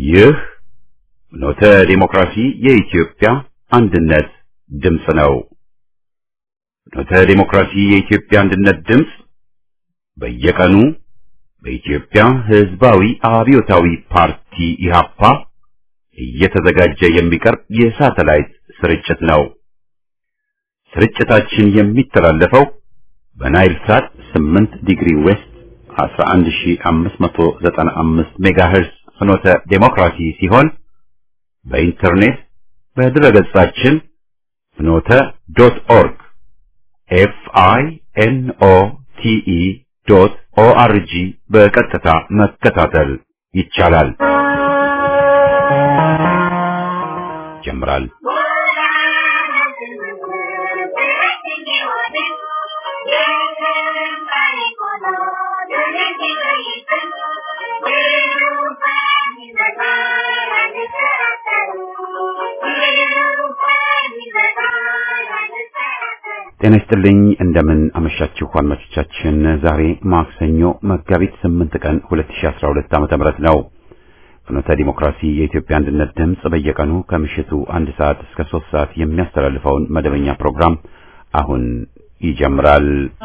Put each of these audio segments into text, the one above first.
ይህ ኖተ ዲሞክራሲ የኢትዮጵያ አንድነት ድምፅ ነው። ኖተ ዲሞክራሲ የኢትዮጵያ አንድነት ድምፅ በየቀኑ በኢትዮጵያ ሕዝባዊ አብዮታዊ ፓርቲ ኢህአፓ እየተዘጋጀ የሚቀርብ የሳተላይት ስርጭት ነው። ስርጭታችን የሚተላለፈው በናይል ሳት 8 ዲግሪ ዌስት 11595 ሜጋሄርስ ፍኖተ ዴሞክራሲ ሲሆን በኢንተርኔት በድረገጻችን ፍኖተ ዶት ኦርግ ኤፍ አይ ኤን ኦ ቲ ኢ ዶት ኦ አር ጂ በቀጥታ መከታተል ይቻላል። ጀምራል። ጤና ይስጥልኝ እንደምን አመሻችሁ አድማጮቻችን። ዛሬ ማክሰኞ መጋቢት 8 ቀን 2012 ዓመተ ምህረት ነው። ፍኖተ ዲሞክራሲ የኢትዮጵያ አንድነት ድምፅ በየቀኑ ከምሽቱ አንድ ሰዓት እስከ 3 ሰዓት የሚያስተላልፈውን መደበኛ ፕሮግራም አሁን ይጀምራል።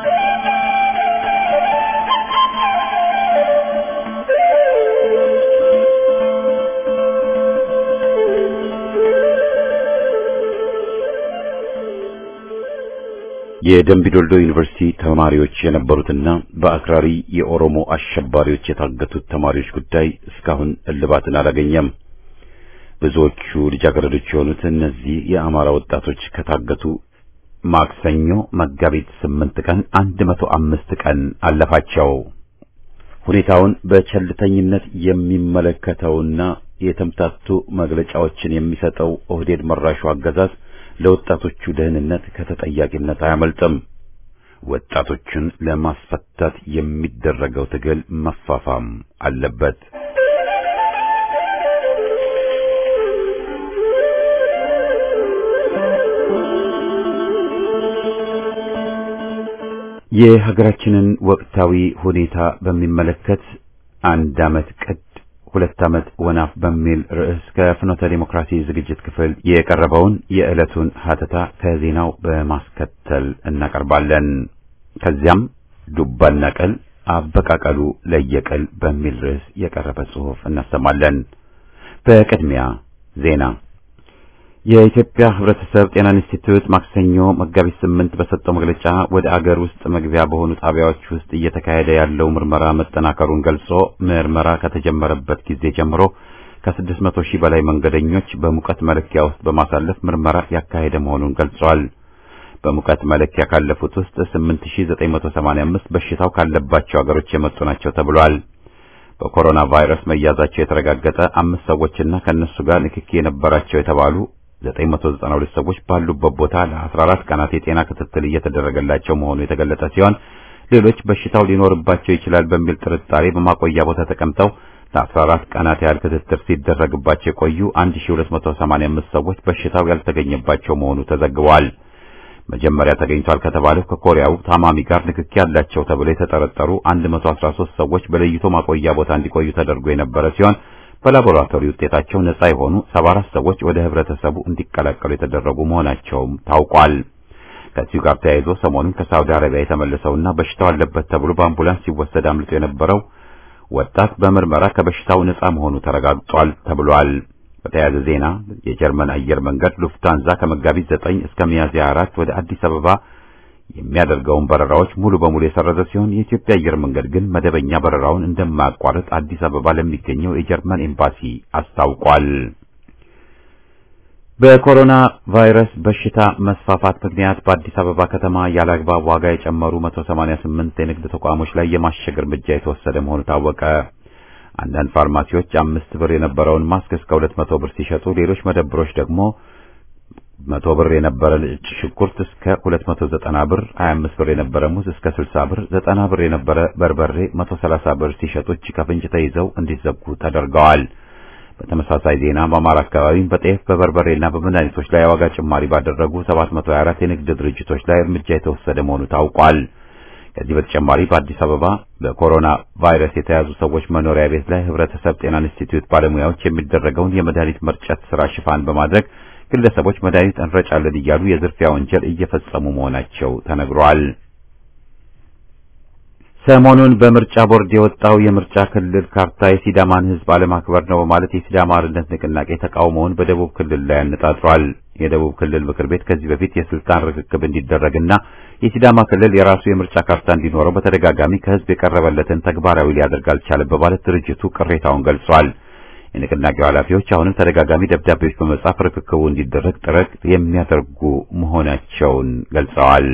የደምቢዶልዶ ዩኒቨርሲቲ ተማሪዎች የነበሩትና በአክራሪ የኦሮሞ አሸባሪዎች የታገቱት ተማሪዎች ጉዳይ እስካሁን እልባትን አላገኘም። ብዙዎቹ ልጃገረዶች የሆኑት እነዚህ የአማራ ወጣቶች ከታገቱ ማክሰኞ መጋቢት ስምንት ቀን አንድ መቶ አምስት ቀን አለፋቸው። ሁኔታውን በቸልተኝነት የሚመለከተውና የተምታቱ መግለጫዎችን የሚሰጠው ኦህዴድ መራሹ አገዛዝ ለወጣቶቹ ደህንነት ከተጠያቂነት አያመልጥም። ወጣቶቹን ለማስፈታት የሚደረገው ትግል መፋፋም አለበት። የሀገራችንን ወቅታዊ ሁኔታ በሚመለከት አንድ ዓመት ቅድ ሁለት ዓመት ወናፍ በሚል ርዕስ ከፍኖተ ዲሞክራሲ ዝግጅት ክፍል የቀረበውን የዕለቱን ሀተታ ከዜናው በማስከተል እናቀርባለን። ከዚያም ዱባና ቅል አበቃቀሉ ለየቅል በሚል ርዕስ የቀረበ ጽሑፍ እናሰማለን። በቅድሚያ ዜና። የኢትዮጵያ ሕብረተሰብ ጤና ኢንስቲትዩት ማክሰኞ መጋቢት ስምንት በሰጠው መግለጫ ወደ አገር ውስጥ መግቢያ በሆኑ ጣቢያዎች ውስጥ እየተካሄደ ያለው ምርመራ መጠናከሩን ገልጾ ምርመራ ከተጀመረበት ጊዜ ጀምሮ ከስድስት መቶ ሺህ በላይ መንገደኞች በሙቀት መለኪያ ውስጥ በማሳለፍ ምርመራ ያካሄደ መሆኑን ገልጿል። በሙቀት መለኪያ ካለፉት ውስጥ 8985 በሽታው ካለባቸው አገሮች የመጡ ናቸው ተብሏል። በኮሮና ቫይረስ መያዛቸው የተረጋገጠ አምስት ሰዎችና ከነሱ ጋር ንክኪ የነበራቸው የተባሉ 992 ሰዎች ባሉበት ቦታ ለ14 ቀናት የጤና ክትትል እየተደረገላቸው መሆኑ የተገለጸ ሲሆን ሌሎች በሽታው ሊኖርባቸው ይችላል በሚል ጥርጣሬ በማቆያ ቦታ ተቀምጠው ለ14 ቀናት ያህል ክትትል ሲደረግባቸው የቆዩ 1285 ሰዎች በሽታው ያልተገኘባቸው መሆኑ ተዘግቧል። መጀመሪያ ተገኝቷል ከተባለው ከኮሪያው ታማሚ ጋር ንክኪ ያላቸው ተብለው የተጠረጠሩ 113 ሰዎች በለይቶ ማቆያ ቦታ እንዲቆዩ ተደርጎ የነበረ ሲሆን በላቦራቶሪ ውጤታቸው ነጻ የሆኑ 74 ሰዎች ወደ ህብረተሰቡ እንዲቀላቀሉ የተደረጉ መሆናቸውም ታውቋል። ከዚሁ ጋር ተያይዞ ሰሞኑን ከሳውዲ አረቢያ የተመለሰውና በሽታው አለበት ተብሎ በአምቡላንስ ሲወሰድ አምልጦ የነበረው ወጣት በምርመራ ከበሽታው ነጻ መሆኑ ተረጋግጧል ተብሏል። በተያያዘ ዜና የጀርመን አየር መንገድ ሉፍታንዛ ከመጋቢት 9 እስከ ሚያዝያ 4 ወደ አዲስ አበባ የሚያደርገውን በረራዎች ሙሉ በሙሉ የሰረዘ ሲሆን የኢትዮጵያ አየር መንገድ ግን መደበኛ በረራውን እንደማያቋርጥ አዲስ አበባ ለሚገኘው የጀርመን ኤምባሲ አስታውቋል። በኮሮና ቫይረስ በሽታ መስፋፋት ምክንያት በአዲስ አበባ ከተማ ያለአግባብ ዋጋ የጨመሩ 188 የንግድ ተቋሞች ላይ የማሸግ እርምጃ የተወሰደ መሆኑ ታወቀ። አንዳንድ ፋርማሲዎች አምስት ብር የነበረውን ማስክ እስከ ሁለት መቶ ብር ሲሸጡ ሌሎች መደብሮች ደግሞ መቶ ብር የነበረ ነጭ ሽንኩርት እስከ ሁለት መቶ ዘጠና ብር፣ ሀያ አምስት ብር የነበረ ሙዝ እስከ ስልሳ ብር፣ ዘጠና ብር የነበረ በርበሬ መቶ ሰላሳ ብር ሲሸጡ እጅ ከፍንጅ ተይዘው እንዲዘጉ ተደርገዋል። በተመሳሳይ ዜና በአማራ አካባቢ በጤፍ በበርበሬና በመድኃኒቶች ላይ የዋጋ ጭማሪ ባደረጉ 724 የንግድ ድርጅቶች ላይ እርምጃ የተወሰደ መሆኑ ታውቋል። ከዚህ በተጨማሪ በአዲስ አበባ በኮሮና ቫይረስ የተያዙ ሰዎች መኖሪያ ቤት ላይ ህብረተሰብ ጤና ኢንስቲትዩት ባለሙያዎች የሚደረገውን የመድኃኒት መርጨት ስራ ሽፋን በማድረግ ግለሰቦች መድኃኒት እንረጫለን እያሉ የዝርፊያ ወንጀል እየፈጸሙ መሆናቸው ተነግሯል። ሰሞኑን በምርጫ ቦርድ የወጣው የምርጫ ክልል ካርታ የሲዳማን ህዝብ አለማክበር ነው በማለት የሲዳማ አርነት ንቅናቄ ተቃውሞውን በደቡብ ክልል ላይ አነጣጥሯል። የደቡብ ክልል ምክር ቤት ከዚህ በፊት የስልጣን ርክክብ እንዲደረግና የሲዳማ ክልል የራሱ የምርጫ ካርታ እንዲኖረው በተደጋጋሚ ከህዝብ የቀረበለትን ተግባራዊ ሊያደርግ አልቻለም በማለት ድርጅቱ ቅሬታውን ገልጿል። የንቅናቄው ኃላፊዎች አሁንም ተደጋጋሚ ደብዳቤዎች በመጻፍ ርክክቡ እንዲደረግ ጥረት የሚያደርጉ መሆናቸውን ገልጸዋል።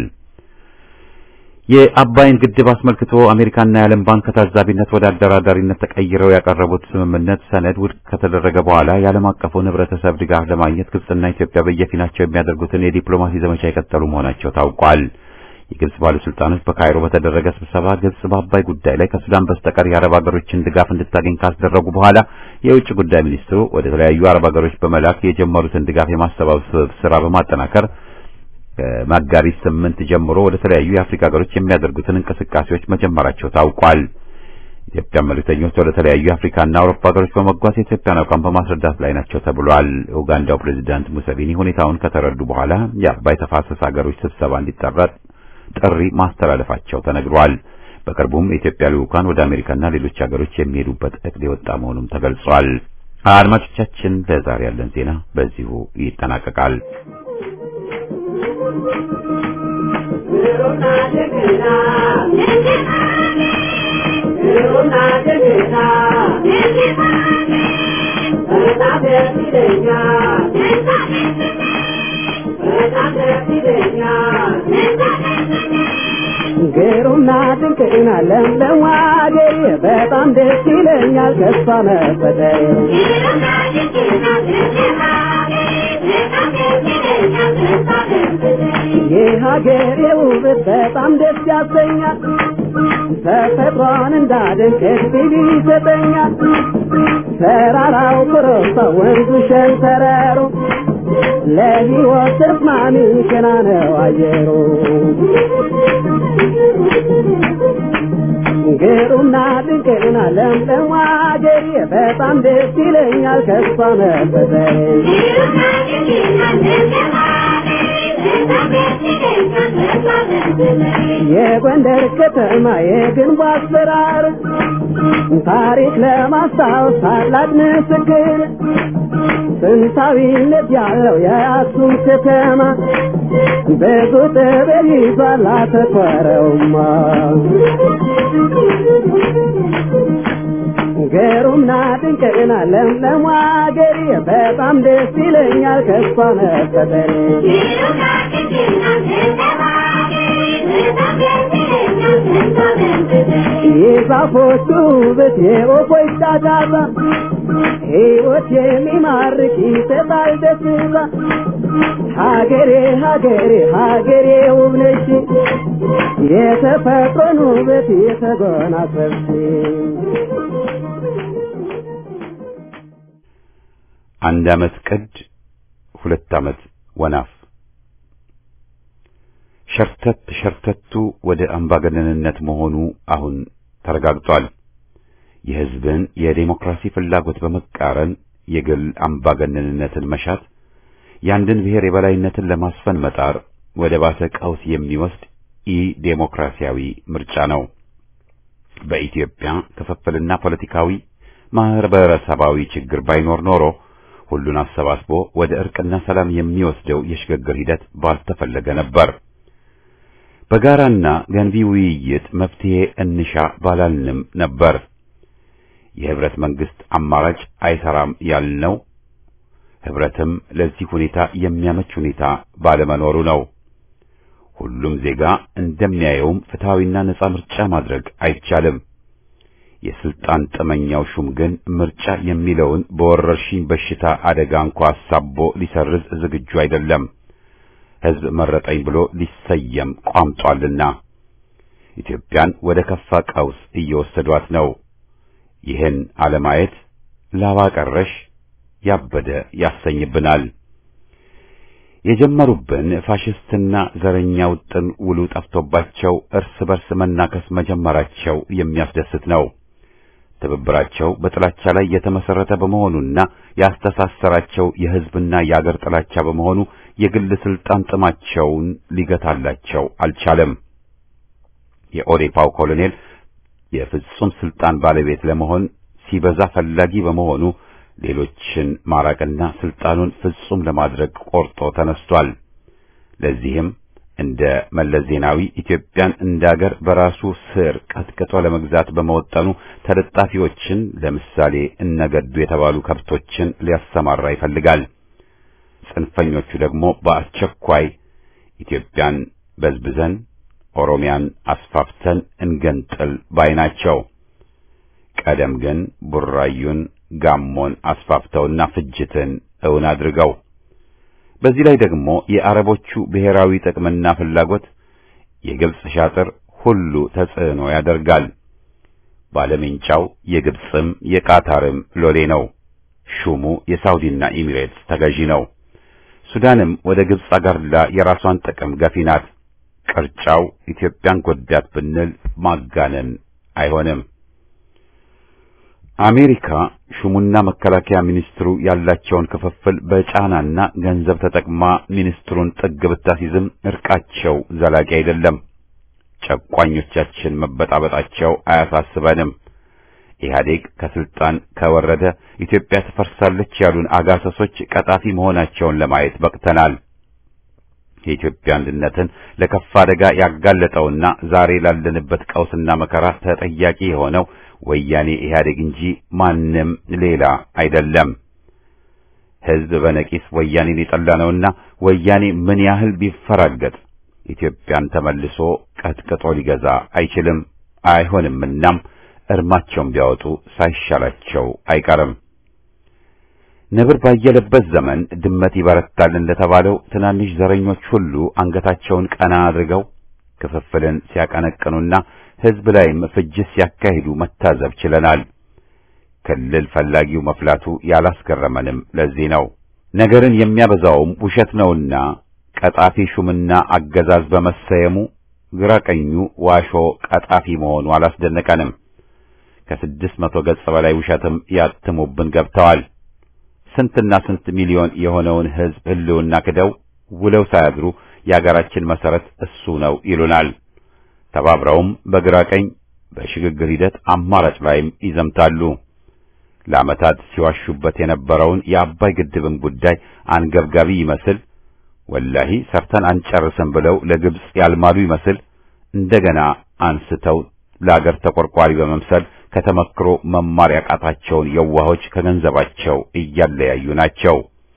የአባይን ግድብ አስመልክቶ አሜሪካና የዓለም ባንክ ከታዛቢነት ወደ አደራዳሪነት ተቀይረው ያቀረቡት ስምምነት ሰነድ ውድቅ ከተደረገ በኋላ የዓለም አቀፉን ህብረተሰብ ድጋፍ ለማግኘት ግብጽና ኢትዮጵያ በየፊናቸው የሚያደርጉትን የዲፕሎማሲ ዘመቻ የቀጠሉ መሆናቸው ታውቋል። የግብጽ ባለስልጣኖች በካይሮ በተደረገ ስብሰባ ግብጽ በአባይ ጉዳይ ላይ ከሱዳን በስተቀር የአረብ ሀገሮችን ድጋፍ እንድታገኝ ካስደረጉ በኋላ የውጭ ጉዳይ ሚኒስትሩ ወደ ተለያዩ አረብ ሀገሮች በመላክ የጀመሩትን ድጋፍ የማሰባሰብ ስራ በማጠናከር ከመጋቢት ስምንት ጀምሮ ወደ ተለያዩ የአፍሪካ ሀገሮች የሚያደርጉትን እንቅስቃሴዎች መጀመራቸው ታውቋል። ኢትዮጵያ መልእክተኞች ወደ ተለያዩ የአፍሪካና አውሮፓ ሀገሮች በመጓዝ የኢትዮጵያን አቋም በማስረዳት ላይ ናቸው ተብሏል። ኡጋንዳው ፕሬዚዳንት ሙሰቪኒ ሁኔታውን ከተረዱ በኋላ የአባይ ተፋሰስ ሀገሮች ስብሰባ እንዲጠራ ጥሪ ማስተላለፋቸው ተነግሯል። በቅርቡም የኢትዮጵያ ልዑካን ወደ አሜሪካና ሌሎች ሀገሮች የሚሄዱበት እቅድ የወጣ መሆኑም ተገልጿል። አድማጮቻችን፣ ለዛሬ ያለን ዜና በዚሁ ይጠናቀቃል። ግሩምና ድንቅና ለምለም አገሬ በጣም ደስ ይለኛል ከሷ መፈጠሬ የሀገሬ ውበት በጣም ደስ ያሰኛል ተፈጥሯን እንዳደንቅ እድል ይሰጠኛል ተራራው ኮረብታ ወንዙ ሸንተረሩ ለሕይወት ተስማሚ ገና ነው አየሩ ግሩምና ድንቅና ለምለም አገሬ በጣም ደስ ይለኛል ከሷ መፈጠሬ የጎንደር ከተማ የግንቡ አሰራር ታሪክ ለማስታወስ ታላቅ ምስክር ጥንታዊነት ያለው የአክሱም ከተማ ብዙ ጥበብ ይዟል አተኮረውማ ግሩምና ድንቅና ለምለም አገሬ በጣም ደስ ይለኛል ከሷ መፈጠሬ የዛፎቹ ውበት የወፎች ጫጫታ ሕይወት የሚማርክ ይሰጣል ደስታ ሀገሬ ሀገሬ ሀገሬ ውብ ነሽ የተፈጥሮን ውበት የተጎናጸፍሽ አንድ ዓመት ቅድ ሁለት ዓመት ወናፍ ሸርተት ሸርተቱ ወደ አምባገነንነት መሆኑ አሁን ተረጋግጧል። የሕዝብን የዴሞክራሲ ፍላጎት በመቃረን የግል አምባገነንነትን መሻት፣ የአንድን ብሔር የበላይነትን ለማስፈን መጣር ወደ ባሰ ቀውስ የሚወስድ ኢ ዴሞክራሲያዊ ምርጫ ነው። በኢትዮጵያ ክፍፍልና ፖለቲካዊ ማህበረሰባዊ ችግር ባይኖር ኖሮ ሁሉን አሰባስቦ ወደ እርቅና ሰላም የሚወስደው የሽግግር ሂደት ባልተፈለገ ነበር። በጋራና ገንቢ ውይይት መፍትሄ እንሻ ባላልንም ነበር። የህብረት መንግስት አማራጭ አይሰራም ያልነው ህብረትም ለዚህ ሁኔታ የሚያመች ሁኔታ ባለመኖሩ ነው። ሁሉም ዜጋ እንደሚያየውም ፍትሐዊና ነጻ ምርጫ ማድረግ አይቻልም። የስልጣን ጥመኛው ሹም ግን ምርጫ የሚለውን በወረርሽኝ በሽታ አደጋ እንኳ አሳቦ ሊሰርዝ ዝግጁ አይደለም። ህዝብ መረጠኝ ብሎ ሊሰየም ቋምጧልና ኢትዮጵያን ወደ ከፋ ቀውስ እየወሰዷት ነው። ይህን አለማየት ላባ ቀረሽ ያበደ ያሰኝብናል። የጀመሩብን ፋሽስትና ዘረኛ ውጥን ውሉ ጠፍቶባቸው እርስ በርስ መናከስ መጀመራቸው የሚያስደስት ነው። ትብብራቸው በጥላቻ ላይ የተመሰረተ በመሆኑና ያስተሳሰራቸው የሕዝብና የአገር ጥላቻ በመሆኑ የግል ስልጣን ጥማቸውን ሊገታላቸው አልቻለም። የኦዴፓው ኮሎኔል የፍጹም ስልጣን ባለቤት ለመሆን ሲበዛ ፈላጊ በመሆኑ ሌሎችን ማራቅና ስልጣኑን ፍጹም ለማድረግ ቆርጦ ተነስቷል። ለዚህም እንደ መለስ ዜናዊ ኢትዮጵያን እንደ አገር በራሱ ስር ቀጥቅጦ ለመግዛት በመወጠኑ ተለጣፊዎችን ለምሳሌ እነገዱ የተባሉ ከብቶችን ሊያሰማራ ይፈልጋል። ጽንፈኞቹ ደግሞ በአስቸኳይ ኢትዮጵያን በዝብዘን ኦሮሚያን አስፋፍተን እንገንጥል ባይ ናቸው። ቀደም ግን ቡራዩን ጋሞን አስፋፍተውና ፍጅትን እውን አድርገው በዚህ ላይ ደግሞ የአረቦቹ ብሔራዊ ጥቅምና ፍላጎት የግብጽ ሻጥር ሁሉ ተጽዕኖ ያደርጋል። ባለሜንጫው የግብጽም የቃታርም ሎሌ ነው። ሹሙ የሳውዲና ኤሚሬትስ ተገዢ ነው። ሱዳንም ወደ ግብጽ አጋርላ የራሷን ጥቅም ገፊ ናት። ቅርጫው ኢትዮጵያን ጎዳት ብንል ማጋነን አይሆንም። አሜሪካ ሹሙና መከላከያ ሚኒስትሩ ያላቸውን ክፍፍል በጫናና ገንዘብ ተጠቅማ ሚኒስትሩን ጥግ ብታሲዝም እርቃቸው ዘላቂ አይደለም። ጨቋኞቻችን መበጣበጣቸው አያሳስበንም። ኢህአዴግ ከስልጣን ከወረደ ኢትዮጵያ ትፈርሳለች ያሉን አጋሰሶች ቀጣፊ መሆናቸውን ለማየት በቅተናል። የኢትዮጵያ አንድነትን ለከፋ አደጋ ያጋለጠውና ዛሬ ላለንበት ቀውስና መከራ ተጠያቂ የሆነው ወያኔ ኢህአዴግ እንጂ ማንም ሌላ አይደለም። ሕዝብ በነቂስ ወያኔን የጠላ ነውና ወያኔ ምን ያህል ቢፈራገጥ ኢትዮጵያን ተመልሶ ቀጥቅጦ ሊገዛ አይችልም አይሆንምናም እርማቸውን ቢያወጡ ሳይሻላቸው አይቀርም። ነብር ባየለበት ዘመን ድመት ይበረታል እንደተባለው ትናንሽ ዘረኞች ሁሉ አንገታቸውን ቀና አድርገው ክፍፍልን ሲያቀነቅኑና ሕዝብ ላይም ፍጅት ሲያካሂዱ መታዘብ ችለናል። ክልል ፈላጊው መፍላቱ ያላስገረመንም ለዚህ ነው። ነገርን የሚያበዛውም ውሸት ነውና ቀጣፊ ሹምና አገዛዝ በመሰየሙ ግራ ቀኙ ዋሾ ቀጣፊ መሆኑ አላስደነቀንም። ከስድስት መቶ ገጽ በላይ ውሸትም ያትሙብን ገብተዋል። ስንትና ስንት ሚሊዮን የሆነውን ሕዝብ ሕልውና ክደው ውለው ሳያድሩ የአገራችን መሰረት እሱ ነው ይሉናል። ተባብረውም በግራ ቀኝ በሽግግር ሂደት አማራጭ ላይም ይዘምታሉ። ለዓመታት ሲዋሹበት የነበረውን የአባይ ግድብን ጉዳይ አንገብጋቢ ይመስል ወላሂ ሰርተን አንጨርስም ብለው ለግብጽ ያልማሉ ይመስል እንደገና አንስተው ለአገር ተቆርቋሪ በመምሰል ከተመክሮ መማር ያቃታቸውን የዋሆች ከገንዘባቸው እያለያዩ ናቸው።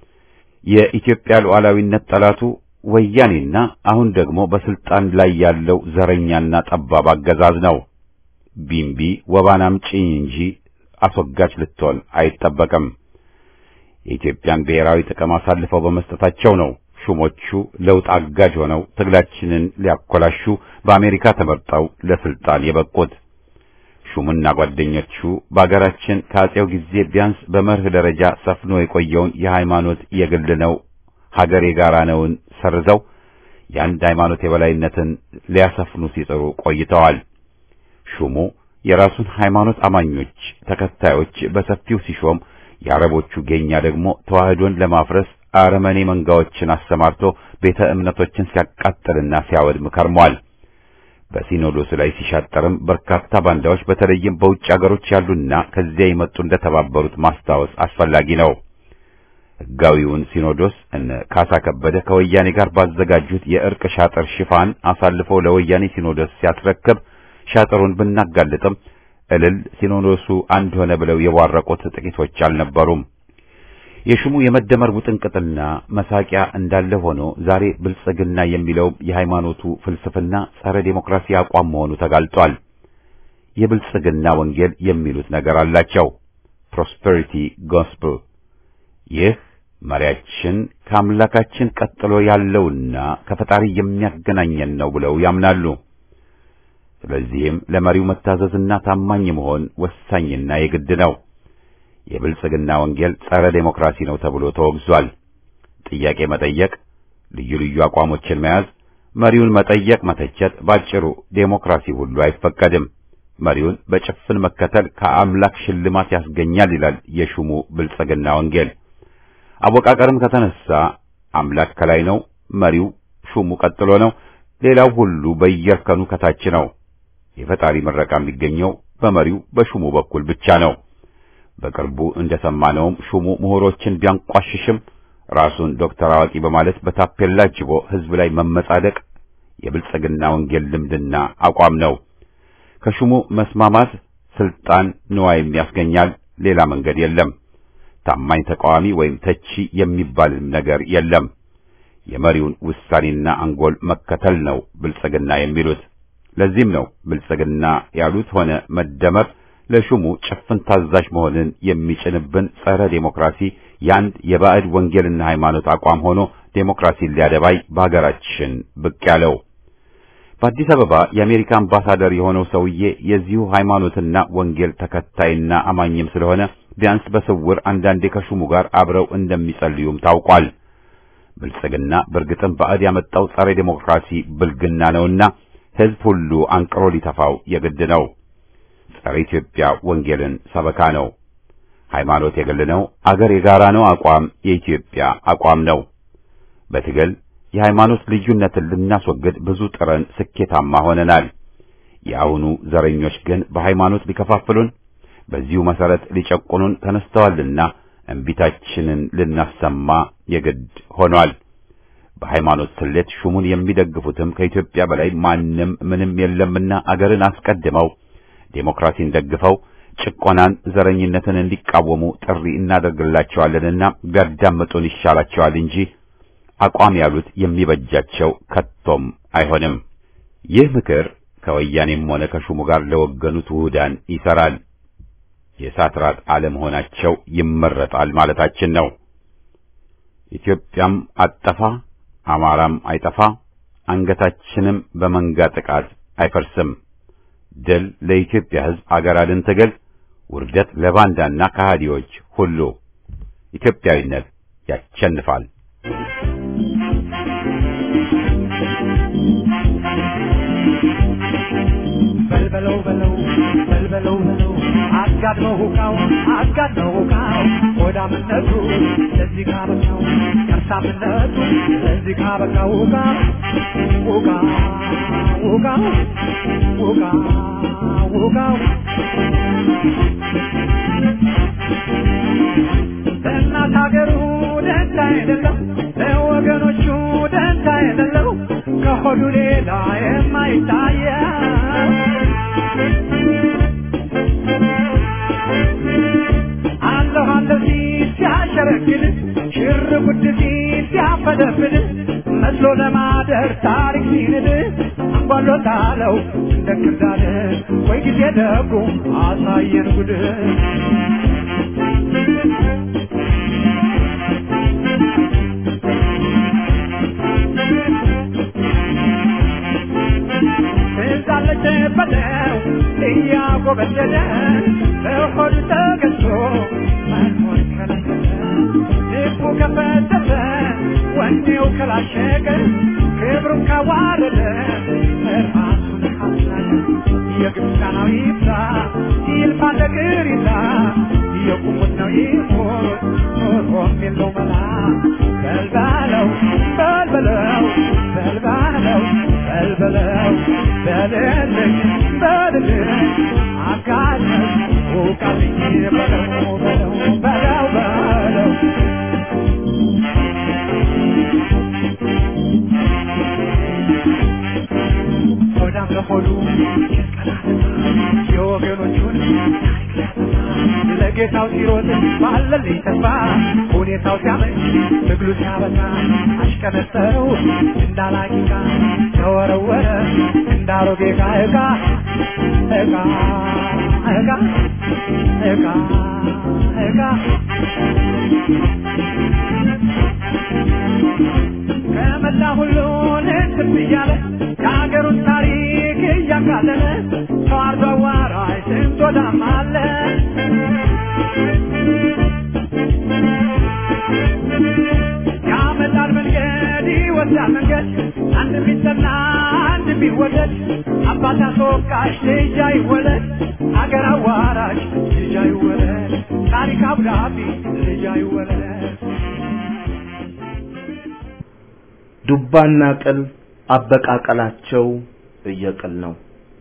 የኢትዮጵያ ሉዓላዊነት ጠላቱ ወያኔና አሁን ደግሞ በስልጣን ላይ ያለው ዘረኛና ጠባብ አገዛዝ ነው። ቢምቢ ወባን አምጪ እንጂ አስወጋች ልትሆን አይጠበቅም። የኢትዮጵያን ብሔራዊ ጥቅም አሳልፈው በመስጠታቸው ነው ሹሞቹ ለውጥ አጋዥ ሆነው ትግላችንን ሊያኮላሹ በአሜሪካ ተመርጠው ለስልጣን የበቁት። ሹምና ጓደኞቹ በአገራችን ከአጼው ጊዜ ቢያንስ በመርህ ደረጃ ሰፍኖ የቆየውን የሃይማኖት የግል ነው ሀገር የጋራ ነውን ሰርዘው የአንድ ሃይማኖት የበላይነትን ሊያሰፍኑ ሲጥሩ ቆይተዋል። ሹሙ የራሱን ሃይማኖት አማኞች ተከታዮች በሰፊው ሲሾም፣ የአረቦቹ ጌኛ ደግሞ ተዋህዶን ለማፍረስ አረመኔ መንጋዎችን አሰማርቶ ቤተ እምነቶችን ሲያቃጥልና ሲያወድም ከርሟል። በሲኖዶሱ ላይ ሲሻጠርም በርካታ ባንዳዎች በተለይም በውጭ አገሮች ያሉና ከዚያ የመጡ እንደተባበሩት ማስታወስ አስፈላጊ ነው። ሕጋዊውን ሲኖዶስ እነ ካሳ ከበደ ከወያኔ ጋር ባዘጋጁት የእርቅ ሻጥር ሽፋን አሳልፎ ለወያኔ ሲኖዶስ ሲያስረክብ ሻጥሩን ብናጋልጥም እልል ሲኖዶሱ አንድ ሆነ ብለው የቧረቁት ጥቂቶች አልነበሩም። የሹሙ የመደመር ውጥንቅጥና መሳቂያ እንዳለ ሆኖ ዛሬ ብልጽግና የሚለው የሃይማኖቱ ፍልስፍና ጸረ ዴሞክራሲ አቋም መሆኑ ተጋልጧል። የብልጽግና ወንጌል የሚሉት ነገር አላቸው። ፕሮስፐሪቲ ጎስፕል ይህ መሪያችን ከአምላካችን ቀጥሎ ያለውና ከፈጣሪ የሚያገናኘን ነው ብለው ያምናሉ። ስለዚህም ለመሪው መታዘዝና ታማኝ መሆን ወሳኝና የግድ ነው። የብልጽግና ወንጌል ጸረ ዴሞክራሲ ነው ተብሎ ተወግዟል። ጥያቄ መጠየቅ፣ ልዩ ልዩ አቋሞችን መያዝ፣ መሪውን መጠየቅ፣ መተቸት፣ ባጭሩ ዴሞክራሲ ሁሉ አይፈቀድም። መሪውን በጭፍን መከተል ከአምላክ ሽልማት ያስገኛል ይላል የሹሙ ብልጽግና ወንጌል። አወቃቀርም ከተነሳ አምላክ ከላይ ነው፣ መሪው ሹሙ ቀጥሎ ነው፣ ሌላው ሁሉ በየእርከኑ ከታች ነው። የፈጣሪ ምረቃ የሚገኘው በመሪው በሹሙ በኩል ብቻ ነው። በቅርቡ እንደሰማነውም ሹሙ ምሁሮችን ቢያንቋሽሽም ራሱን ዶክተር አዋቂ በማለት በታፔላ ጅቦ ሕዝብ ላይ መመጻደቅ የብልጽግና ወንጌል ልምድና አቋም ነው። ከሹሙ መስማማት ስልጣን ንዋይም ያስገኛል። ሌላ መንገድ የለም። ታማኝ ተቃዋሚ ወይም ተቺ የሚባልም ነገር የለም። የመሪውን ውሳኔና አንጎል መከተል ነው ብልጽግና የሚሉት። ለዚህም ነው ብልጽግና ያሉት ሆነ መደመር ለሹሙ ጭፍን ታዛዥ መሆንን የሚጭንብን ጸረ ዴሞክራሲ የአንድ የባዕድ ወንጌልና ሃይማኖት አቋም ሆኖ ዴሞክራሲን ሊያደባይ በሀገራችን ብቅ ያለው። በአዲስ አበባ የአሜሪካ አምባሳደር የሆነው ሰውዬ የዚሁ ሃይማኖትና ወንጌል ተከታይና አማኝም ስለሆነ ቢያንስ በስውር አንዳንዴ ከሹሙ ጋር አብረው እንደሚጸልዩም ታውቋል። ብልጽግና በእርግጥም ባዕድ ያመጣው ጸረ ዴሞክራሲ ብልግና ነውና ሕዝብ ሁሉ አንቅሮ ሊተፋው የግድ ነው። ጸረ ኢትዮጵያ ወንጌልን ሰበካ ነው። ሃይማኖት የግል ነው፣ አገር የጋራ ነው አቋም የኢትዮጵያ አቋም ነው። በትግል የሃይማኖት ልዩነትን ልናስወግድ ብዙ ጥረን ስኬታማ ሆነናል። የአሁኑ ዘረኞች ግን በሃይማኖት ሊከፋፍሉን፣ በዚሁ መሰረት ሊጨቁኑን ተነስተዋልና እምቢታችንን ልናሰማ የግድ ሆኗል። በሃይማኖት ስሌት ሹሙን የሚደግፉትም ከኢትዮጵያ በላይ ማንም ምንም የለምና አገርን አስቀድመው ዴሞክራሲን ደግፈው ጭቆናን፣ ዘረኝነትን እንዲቃወሙ ጥሪ እናደርግላቸዋለንና ቢያዳምጡን ይሻላቸዋል እንጂ አቋም ያሉት የሚበጃቸው ከቶም አይሆንም። ይህ ምክር ከወያኔም ሆነ ከሹሙ ጋር ለወገኑት ውህዳን ይሰራል። የእሳት ራት አለመሆናቸው ይመረጣል ማለታችን ነው። ኢትዮጵያም አጠፋ፣ አማራም አይጠፋ፣ አንገታችንም በመንጋ ጥቃት አይፈርስም። ድል ለኢትዮጵያ ሕዝብ አገር አድን ትግል፣ ውርደት ለባንዳና ከሃዲዎች ሁሉ። ኢትዮጵያዊነት ያሸንፋል። በልበለው በለው በልበለው በለው አጋድመው ሁካው አጋድመው ሁካው ሆዳምነቱ ለዚህ ካበቃው ከርሳምነቱ ለዚህ ካበቃው ሁካ ሁካ ሁካ ሁካ ሁካው ለእናት ሀገሩ ደንታ የሌለው ለወገኖቹ ደንታ የሌለው ከሆዱ ሌላ የማይታየው አለሁ አለሁ ሲል ሲያሸረግድ ሽር ጉድ ሲል ሲያፈደፍድ መስሎ ለማደር ታሪክ ሲንድ አንጓሎታለው እንደ ክርዳድ ወይ ጊዜ ደጉ አሳየን ጉድ ትዛለች በለው እያጎበደደ በሆዱ ተገዝቶ መኖር ከለከለ ልቡ ከፈተተ ወኔው ከላሸቀ ክብሩን ካዋረደ ራሱን ካስናቀ የግብፃናዊ ይብዛ ይልፋ ነገር ይላ የቁሙት ነው ይሞት ኖሮም የለው መላ በልባለው በልበለው በልባለው በልበለው በልልኝ በልልኝ አጋለኝ ውቃልኝ በለው በለው በለው በለው ሆዳም ለሆዱ የወገኖቹን ታሪክ ሊያጠፋ ለጌታው ሲሮጥ ባለልኝ ተስፋ ሁኔታው ሲያመች ትግሉ ሲያበቃ አሽቀነጠረው እንዳላቂቃ ተወረወረ እንዳሮጌ ዕቃ ዕቃ ዕቃ ዕቃ ዕቃ ዕቃ ከመላ ሁሉን እንትን እያለ የሀገሩን ታሪክ እያቃለለ ተዋርዶ አዋራጅ ስንት ወዳም አለ ያመጣል መንገድ ይወስዳል አይወለድ አባት አስወቃሽ ልጅ አይወለድ አገር አዋራሽ ልጅ አይወለድ ታሪክ አብዳቢ ልጅ አይወለድ ዱባና ቅል አበቃቀላቸው እየቅል ነው።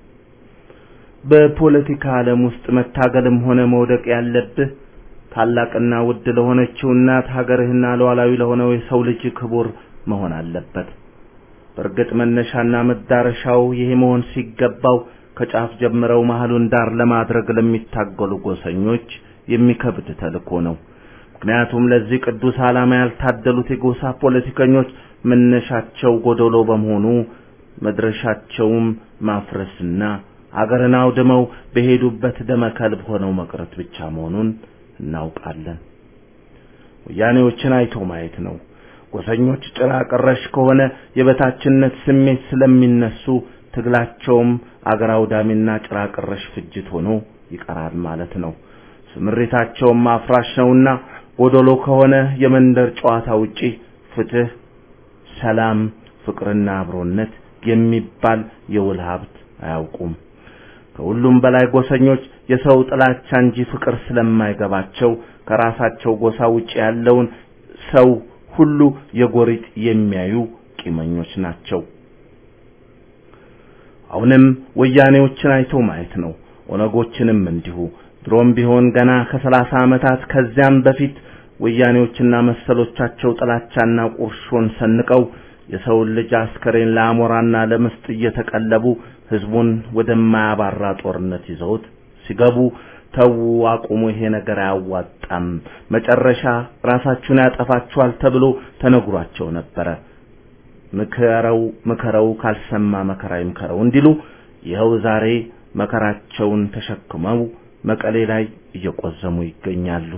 በፖለቲካ ዓለም ውስጥ መታገልም ሆነ መውደቅ ያለብህ ታላቅና ውድ ለሆነችው እናት ሀገርህና ሉዓላዊ ለሆነው የሰው ልጅ ክቡር መሆን አለበት። በእርግጥ መነሻና መዳረሻው ይሄ መሆን ሲገባው ከጫፍ ጀምረው መሀሉን ዳር ለማድረግ ለሚታገሉ ጎሰኞች የሚከብድ ተልእኮ ነው። ምክንያቱም ለዚህ ቅዱስ ዓላማ ያልታደሉት የጎሳ ፖለቲከኞች መነሻቸው ጎደሎ በመሆኑ መድረሻቸውም ማፍረስና አገርን አውድመው በሄዱበት ደመ ከልብ ሆነው መቅረት ብቻ መሆኑን እናውቃለን። ወያኔዎችን አይቶ ማየት ነው። ጎሰኞች ጭራ ቀረሽ ከሆነ የበታችነት ስሜት ስለሚነሱ ትግላቸውም አገር አውዳሚና ጭራ ቀረሽ ፍጅት ሆኖ ይቀራል ማለት ነው። ስምሪታቸውም አፍራሽ ነውና ጎደሎ ከሆነ የመንደር ጨዋታ ውጪ ፍትህ፣ ሰላም፣ ፍቅርና አብሮነት የሚባል የውል ሀብት አያውቁም። ከሁሉም በላይ ጎሰኞች የሰው ጥላቻ እንጂ ፍቅር ስለማይገባቸው ከራሳቸው ጎሳ ውጪ ያለውን ሰው ሁሉ የጎሪጥ የሚያዩ ቂመኞች ናቸው። አሁንም ወያኔዎችን አይቶ ማየት ነው። ኦነጎችንም እንዲሁ። ድሮም ቢሆን ገና ከሰላሳ ዓመታት ከዚያም በፊት ወያኔዎችና መሰሎቻቸው ጥላቻና ቁርሾን ሰንቀው የሰውን ልጅ አስከሬን ለአሞራና ለምስጥ እየተቀለቡ ህዝቡን ወደማያባራ ጦርነት ይዘውት ሲገቡ ተዉ፣ አቁሙ፣ ይሄ ነገር አያዋጣም፣ መጨረሻ ራሳችሁን ያጠፋችኋል ተብሎ ተነግሯቸው ነበረ። ምከረው ምከረው ካልሰማ መከራ ይምከረው እንዲሉ ይኸው ዛሬ መከራቸውን ተሸክመው መቀሌ ላይ እየቆዘሙ ይገኛሉ።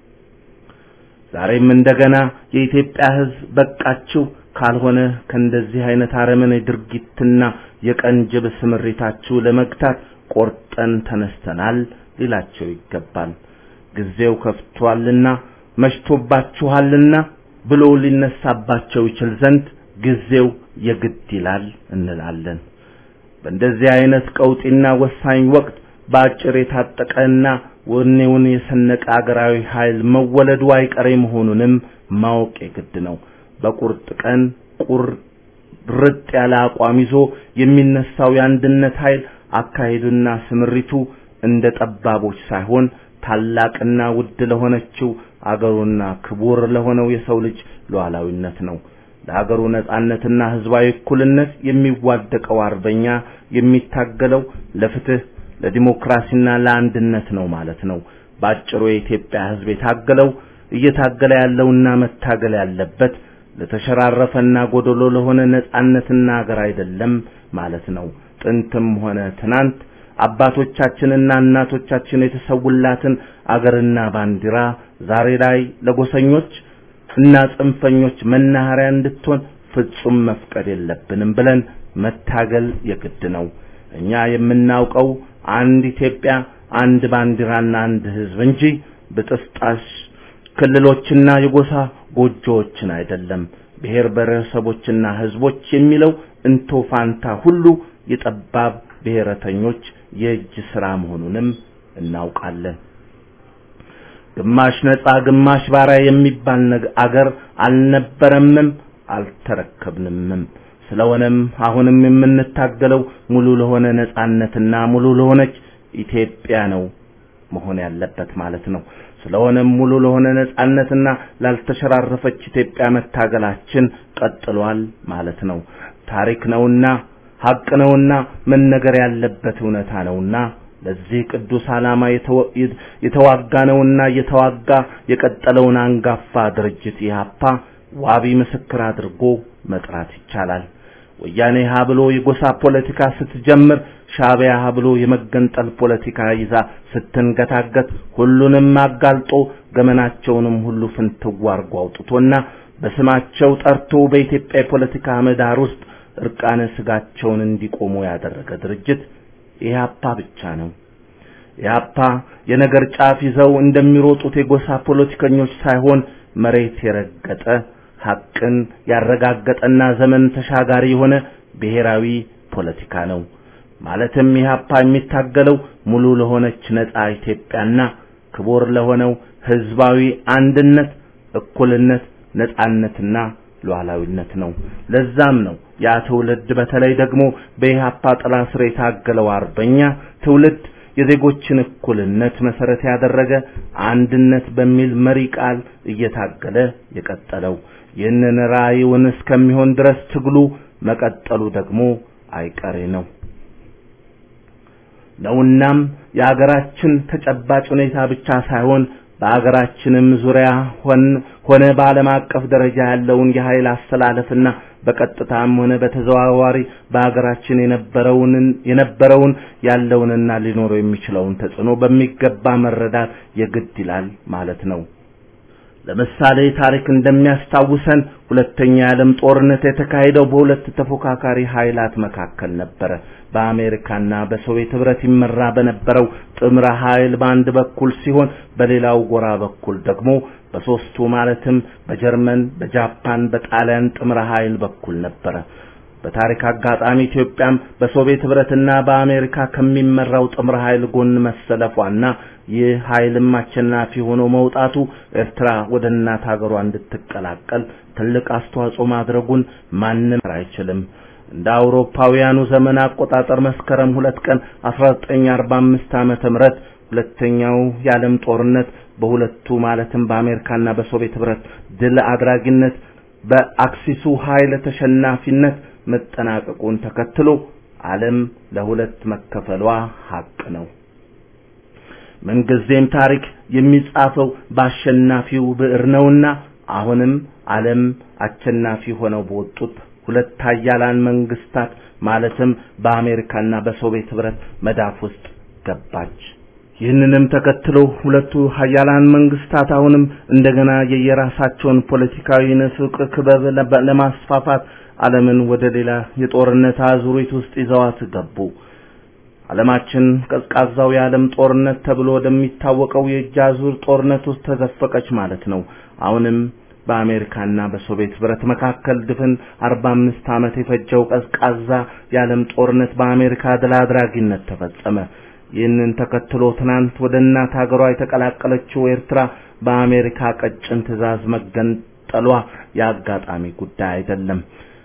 ዛሬም እንደገና የኢትዮጵያ ህዝብ በቃችሁ ካልሆነ ከእንደዚህ አይነት አረመኔ ድርጊትና የቀንጅብ ስምሪታችሁ ለመግታት ቆርጠን ተነስተናል ሊላቸው ይገባል። ጊዜው ከፍቷልና መሽቶባችኋልና ብሎ ሊነሳባቸው ይችል ዘንድ ጊዜው የግድ ይላል እንላለን። በእንደዚህ አይነት ቀውጢና ወሳኝ ወቅት በአጭር የታጠቀና ወኔውን የሰነቀ አገራዊ ኃይል መወለዱ አይቀሬ መሆኑንም ማወቅ የግድ ነው። በቁርጥ ቀን ቁርጥ ያለ አቋም ይዞ የሚነሳው የአንድነት ኃይል አካሄዱና ስምሪቱ እንደ ጠባቦች ሳይሆን ታላቅና ውድ ለሆነችው አገሩና ክቡር ለሆነው የሰው ልጅ ሉዓላዊነት ነው። ለአገሩ ነጻነትና ህዝባዊ እኩልነት የሚዋደቀው አርበኛ የሚታገለው ለፍትህ፣ ለዲሞክራሲና ለአንድነት ነው ማለት ነው። ባጭሩ የኢትዮጵያ ህዝብ የታገለው እየታገለ ያለውና መታገል ያለበት ለተሸራረፈና ጎደሎ ለሆነ ነጻነትና አገር አይደለም ማለት ነው። ጥንትም ሆነ ትናንት አባቶቻችንና እናቶቻችን የተሰውላትን አገርና ባንዲራ ዛሬ ላይ ለጎሰኞች እና ጽንፈኞች መናኸሪያ እንድትሆን ፍጹም መፍቀድ የለብንም ብለን መታገል የግድ ነው። እኛ የምናውቀው አንድ ኢትዮጵያ፣ አንድ ባንዲራና አንድ ህዝብ እንጂ ብጥስጣሽ ክልሎችና የጎሳ ጎጆዎችን አይደለም። ብሔር ብሔረሰቦችና ህዝቦች የሚለው እንቶ ፋንታ ሁሉ የጠባብ ብሔረተኞች የእጅ ስራ መሆኑንም እናውቃለን። ግማሽ ነጻ ግማሽ ባሪያ የሚባል አገር አልነበረምም አልተረከብንምም። ስለሆነም አሁንም የምንታገለው ሙሉ ለሆነ ነጻነትና ሙሉ ለሆነች ኢትዮጵያ ነው መሆን ያለበት ማለት ነው። ስለሆነም ሙሉ ለሆነ ነጻነትና ላልተሸራረፈች ኢትዮጵያ መታገላችን ቀጥሏል ማለት ነው። ታሪክ ነውና ሀቅ ነውና መነገር ያለበት እውነታ ነውና ለዚህ ቅዱስ ዓላማ የተዋጋ ነውና እየተዋጋ የቀጠለውን አንጋፋ ድርጅት ኢህአፓ ዋቢ ምስክር አድርጎ መጥራት ይቻላል። ወያኔ ሀ ብሎ የጎሳ ፖለቲካ ስትጀምር ሻዕቢያ ሀ ብሎ የመገንጠል ፖለቲካ ይዛ ስትንገታገት ሁሉንም አጋልጦ ገመናቸውንም ሁሉ ፍንትው አርጎ አውጥቶና በስማቸው ጠርቶ በኢትዮጵያ የፖለቲካ ምህዳር ውስጥ እርቃነ ስጋቸውን እንዲቆሙ ያደረገ ድርጅት ኢህአፓ ብቻ ነው። ኢህአፓ የነገር ጫፍ ይዘው እንደሚሮጡት የጎሳ ፖለቲከኞች ሳይሆን መሬት የረገጠ ሐቅን ያረጋገጠና ዘመን ተሻጋሪ የሆነ ብሔራዊ ፖለቲካ ነው። ማለትም ኢህአፓ የሚታገለው ሙሉ ለሆነች ነጻ ኢትዮጵያና ክቡር ለሆነው ህዝባዊ አንድነት፣ እኩልነት፣ ነጻነትና ሉዓላዊነት ነው። ለዛም ነው ያ ትውልድ በተለይ ደግሞ በኢህአፓ ጥላ ስር የታገለው አርበኛ ትውልድ የዜጎችን እኩልነት መሰረት ያደረገ አንድነት በሚል መሪ ቃል እየታገለ የቀጠለው። ይህንን ራዕዩን እስከሚሆን ድረስ ትግሉ መቀጠሉ ደግሞ አይቀሬ ነው ነውናም የአገራችን ተጨባጭ ሁኔታ ብቻ ሳይሆን በአገራችንም ዙሪያ ሆነ በዓለም አቀፍ ደረጃ ያለውን የኃይል አስተላለፍና በቀጥታም ሆነ በተዘዋዋሪ በአገራችን የነበረውን የነበረውን ያለውንና ሊኖረው የሚችለውን ተጽዕኖ በሚገባ መረዳት የግድ ይላል ማለት ነው። ለምሳሌ ታሪክ እንደሚያስታውሰን ሁለተኛ የዓለም ጦርነት የተካሄደው በሁለት ተፎካካሪ ኃይላት መካከል ነበረ። በአሜሪካና በሶቪየት ህብረት ይመራ በነበረው ጥምረ ኃይል በአንድ በኩል ሲሆን በሌላው ጎራ በኩል ደግሞ በሶስቱ ማለትም በጀርመን፣ በጃፓን፣ በጣሊያን ጥምረ ኃይል በኩል ነበረ። በታሪክ አጋጣሚ ኢትዮጵያም በሶቪየት ህብረትና በአሜሪካ ከሚመራው ጥምረ ኃይል ጎን መሰለፏና ይህ ኃይልም አሸናፊ ሆኖ መውጣቱ ኤርትራ ወደ እናት ሀገሯ እንድትቀላቀል ትልቅ አስተዋጽኦ ማድረጉን ማንም አይችልም። እንደ አውሮፓውያኑ ዘመን አቆጣጠር መስከረም ሁለት ቀን 1945 ዓመተ ምህረት ሁለተኛው የዓለም ጦርነት በሁለቱ ማለትም በአሜሪካና በሶቪየት ህብረት ድል አድራጊነት በአክሲሱ ኃይል ተሸናፊነት መጠናቀቁን ተከትሎ ዓለም ለሁለት መከፈሏ ሀቅ ነው። ምንጊዜም ታሪክ የሚጻፈው በአሸናፊው ብዕር ነውና አሁንም ዓለም አሸናፊ ሆነው በወጡት ሁለት ኃያላን መንግስታት ማለትም በአሜሪካና በሶቪየት ህብረት መዳፍ ውስጥ ገባች። ይህንንም ተከትሎ ሁለቱ ኃያላን መንግስታት አሁንም እንደገና የየራሳቸውን ፖለቲካዊ ንፍቅ ክበብ ለማስፋፋት ዓለምን ወደ ሌላ የጦርነት አዙሪት ውስጥ ይዘዋት ገቡ። ዓለማችን ቀዝቃዛው የዓለም ጦርነት ተብሎ ወደሚታወቀው የእጅ አዙር ጦርነት ውስጥ ተዘፈቀች ማለት ነው። አሁንም በአሜሪካና በሶቪየት ህብረት መካከል ድፍን 45 ዓመት የፈጀው ቀዝቃዛ የዓለም ጦርነት በአሜሪካ ድል አድራጊነት ተፈጸመ። ይህንን ተከትሎ ትናንት ወደ እናት ሀገሯ የተቀላቀለችው ኤርትራ በአሜሪካ ቀጭን ትዕዛዝ መገንጠሏ የአጋጣሚ ጉዳይ አይደለም።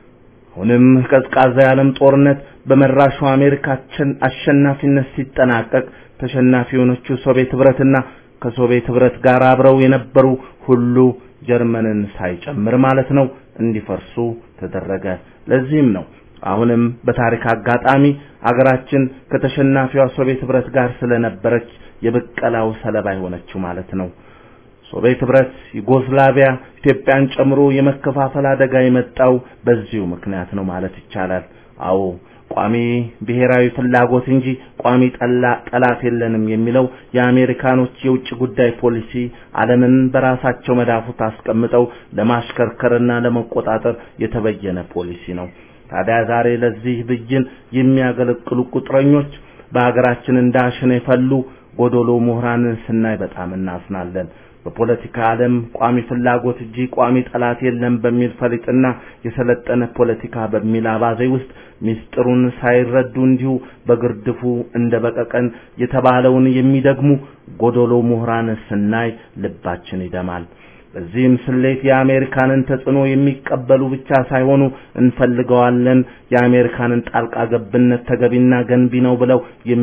አሁንም ቀዝቃዛ የዓለም ጦርነት በመራሹ አሜሪካችን አሸናፊነት ሲጠናቀቅ ተሸናፊ የሆነችው ሶቪየት ህብረትና ከሶቪየት ህብረት ጋር አብረው የነበሩ ሁሉ ጀርመንን ሳይጨምር ማለት ነው እንዲፈርሱ ተደረገ። ለዚህም ነው አሁንም በታሪክ አጋጣሚ አገራችን ከተሸናፊዋ ሶቪየት ህብረት ጋር ስለነበረች የብቀላው ሰለባ የሆነችው ማለት ነው። ሶቪየት ህብረት፣ ዩጎስላቪያ፣ ኢትዮጵያን ጨምሮ የመከፋፈል አደጋ የመጣው በዚሁ ምክንያት ነው ማለት ይቻላል። አዎ ቋሚ ብሔራዊ ፍላጎት እንጂ ቋሚ ጠላ ጠላት የለንም የሚለው የአሜሪካኖች የውጭ ጉዳይ ፖሊሲ ዓለምን በራሳቸው መዳፉት አስቀምጠው ለማሽከርከርና ለመቆጣጠር የተበየነ ፖሊሲ ነው። ታዲያ ዛሬ ለዚህ ብይን የሚያገለግሉ ቁጥረኞች በሀገራችን እንዳሸን የፈሉ ጎዶሎ ምሁራንን ስናይ በጣም እናዝናለን። በፖለቲካ ዓለም ቋሚ ፍላጎት እንጂ ቋሚ ጠላት የለም በሚል ፈሊጥና የሰለጠነ ፖለቲካ በሚል አባዜ ውስጥ ሚስጥሩን ሳይረዱ እንዲሁ በግርድፉ እንደ በቀቀን የተባለውን የሚደግሙ ጎዶሎ ምሁራን ስናይ ልባችን ይደማል። በዚህም ስሌት የአሜሪካንን ተጽዕኖ የሚቀበሉ ብቻ ሳይሆኑ እንፈልገዋለን፣ የአሜሪካንን ጣልቃ ገብነት ተገቢና ገንቢ ነው ብለው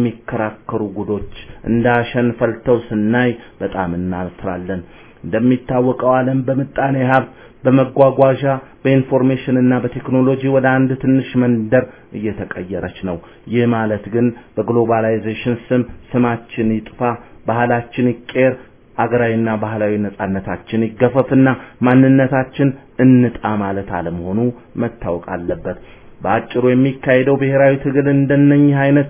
የሚከራከሩ ጉዶች እንዳሸን ፈልተው ስናይ በጣም እናፍራለን። እንደሚታወቀው ዓለም በምጣኔ ሀብት፣ በመጓጓዣ፣ በኢንፎርሜሽን እና በቴክኖሎጂ ወደ አንድ ትንሽ መንደር እየተቀየረች ነው። ይህ ማለት ግን በግሎባላይዜሽን ስም ስማችን ይጥፋ፣ ባህላችን ይቀየር አገራዊና ባህላዊ ነጻነታችን ይገፈፍና ማንነታችን እንጣ ማለት አለመሆኑ መታወቅ አለበት። በአጭሩ የሚካሄደው ብሔራዊ ትግል እንደነኚህ አይነት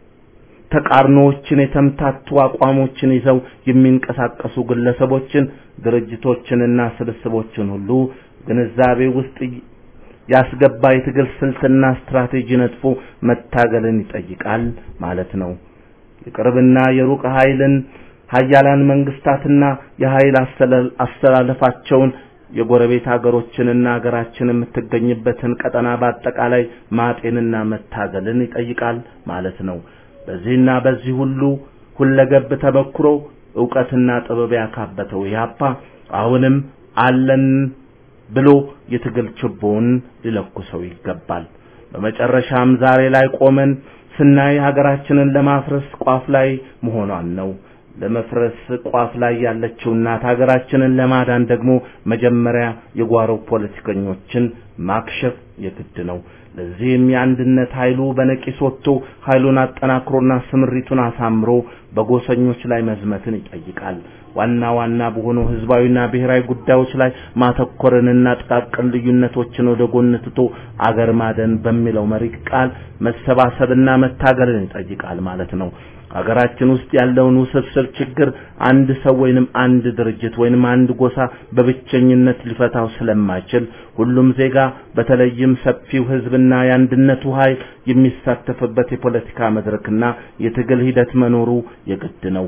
ተቃርኖዎችን የተምታቱ አቋሞችን ይዘው የሚንቀሳቀሱ ግለሰቦችን፣ ድርጅቶችንና ስብስቦችን ሁሉ ግንዛቤ ውስጥ ያስገባ የትግል ስልትና ስትራቴጂ ነጥፎ መታገልን ይጠይቃል ማለት ነው። የቅርብና የሩቅ ኃይልን ሀያላን መንግስታትና የኃይል አስተላለፋቸውን የጎረቤት ሀገሮችንና ሀገራችን የምትገኝበትን ቀጠና በአጠቃላይ ማጤንና መታገልን ይጠይቃል ማለት ነው። በዚህና በዚህ ሁሉ ሁለገብ ተበክሮ ዕውቀትና ጥበብ ያካበተው ኢህአፓ አሁንም አለን ብሎ የትግል ችቦውን ሊለኩሰው ይገባል። በመጨረሻም ዛሬ ላይ ቆመን ስናይ ሀገራችንን ለማፍረስ ቋፍ ላይ መሆኗን ነው። ለመፍረስ ቋፍ ላይ ያለችው እናት ሀገራችንን ለማዳን ደግሞ መጀመሪያ የጓሮ ፖለቲከኞችን ማክሸፍ የግድ ነው። ለዚህም የአንድነት ኃይሉ በነቂስ ወጥቶ ኃይሉን አጠናክሮና ስምሪቱን አሳምሮ በጎሰኞች ላይ መዝመትን ይጠይቃል። ዋና ዋና በሆኑ ህዝባዊና ብሔራዊ ጉዳዮች ላይ ማተኮርንና ጥቃቅን ልዩነቶችን ወደ ጎን ትቶ አገር ማደን በሚለው መሪ ቃል መሰባሰብና መታገልን ይጠይቃል ማለት ነው። ሀገራችን ውስጥ ያለውን ውስብስብ ችግር አንድ ሰው ወይንም አንድ ድርጅት ወይንም አንድ ጎሳ በብቸኝነት ሊፈታው ስለማይችል ሁሉም ዜጋ በተለይም ሰፊው ህዝብና የአንድነቱ ኃይል የሚሳተፍበት የፖለቲካ መድረክና የትግል ሂደት መኖሩ የግድ ነው።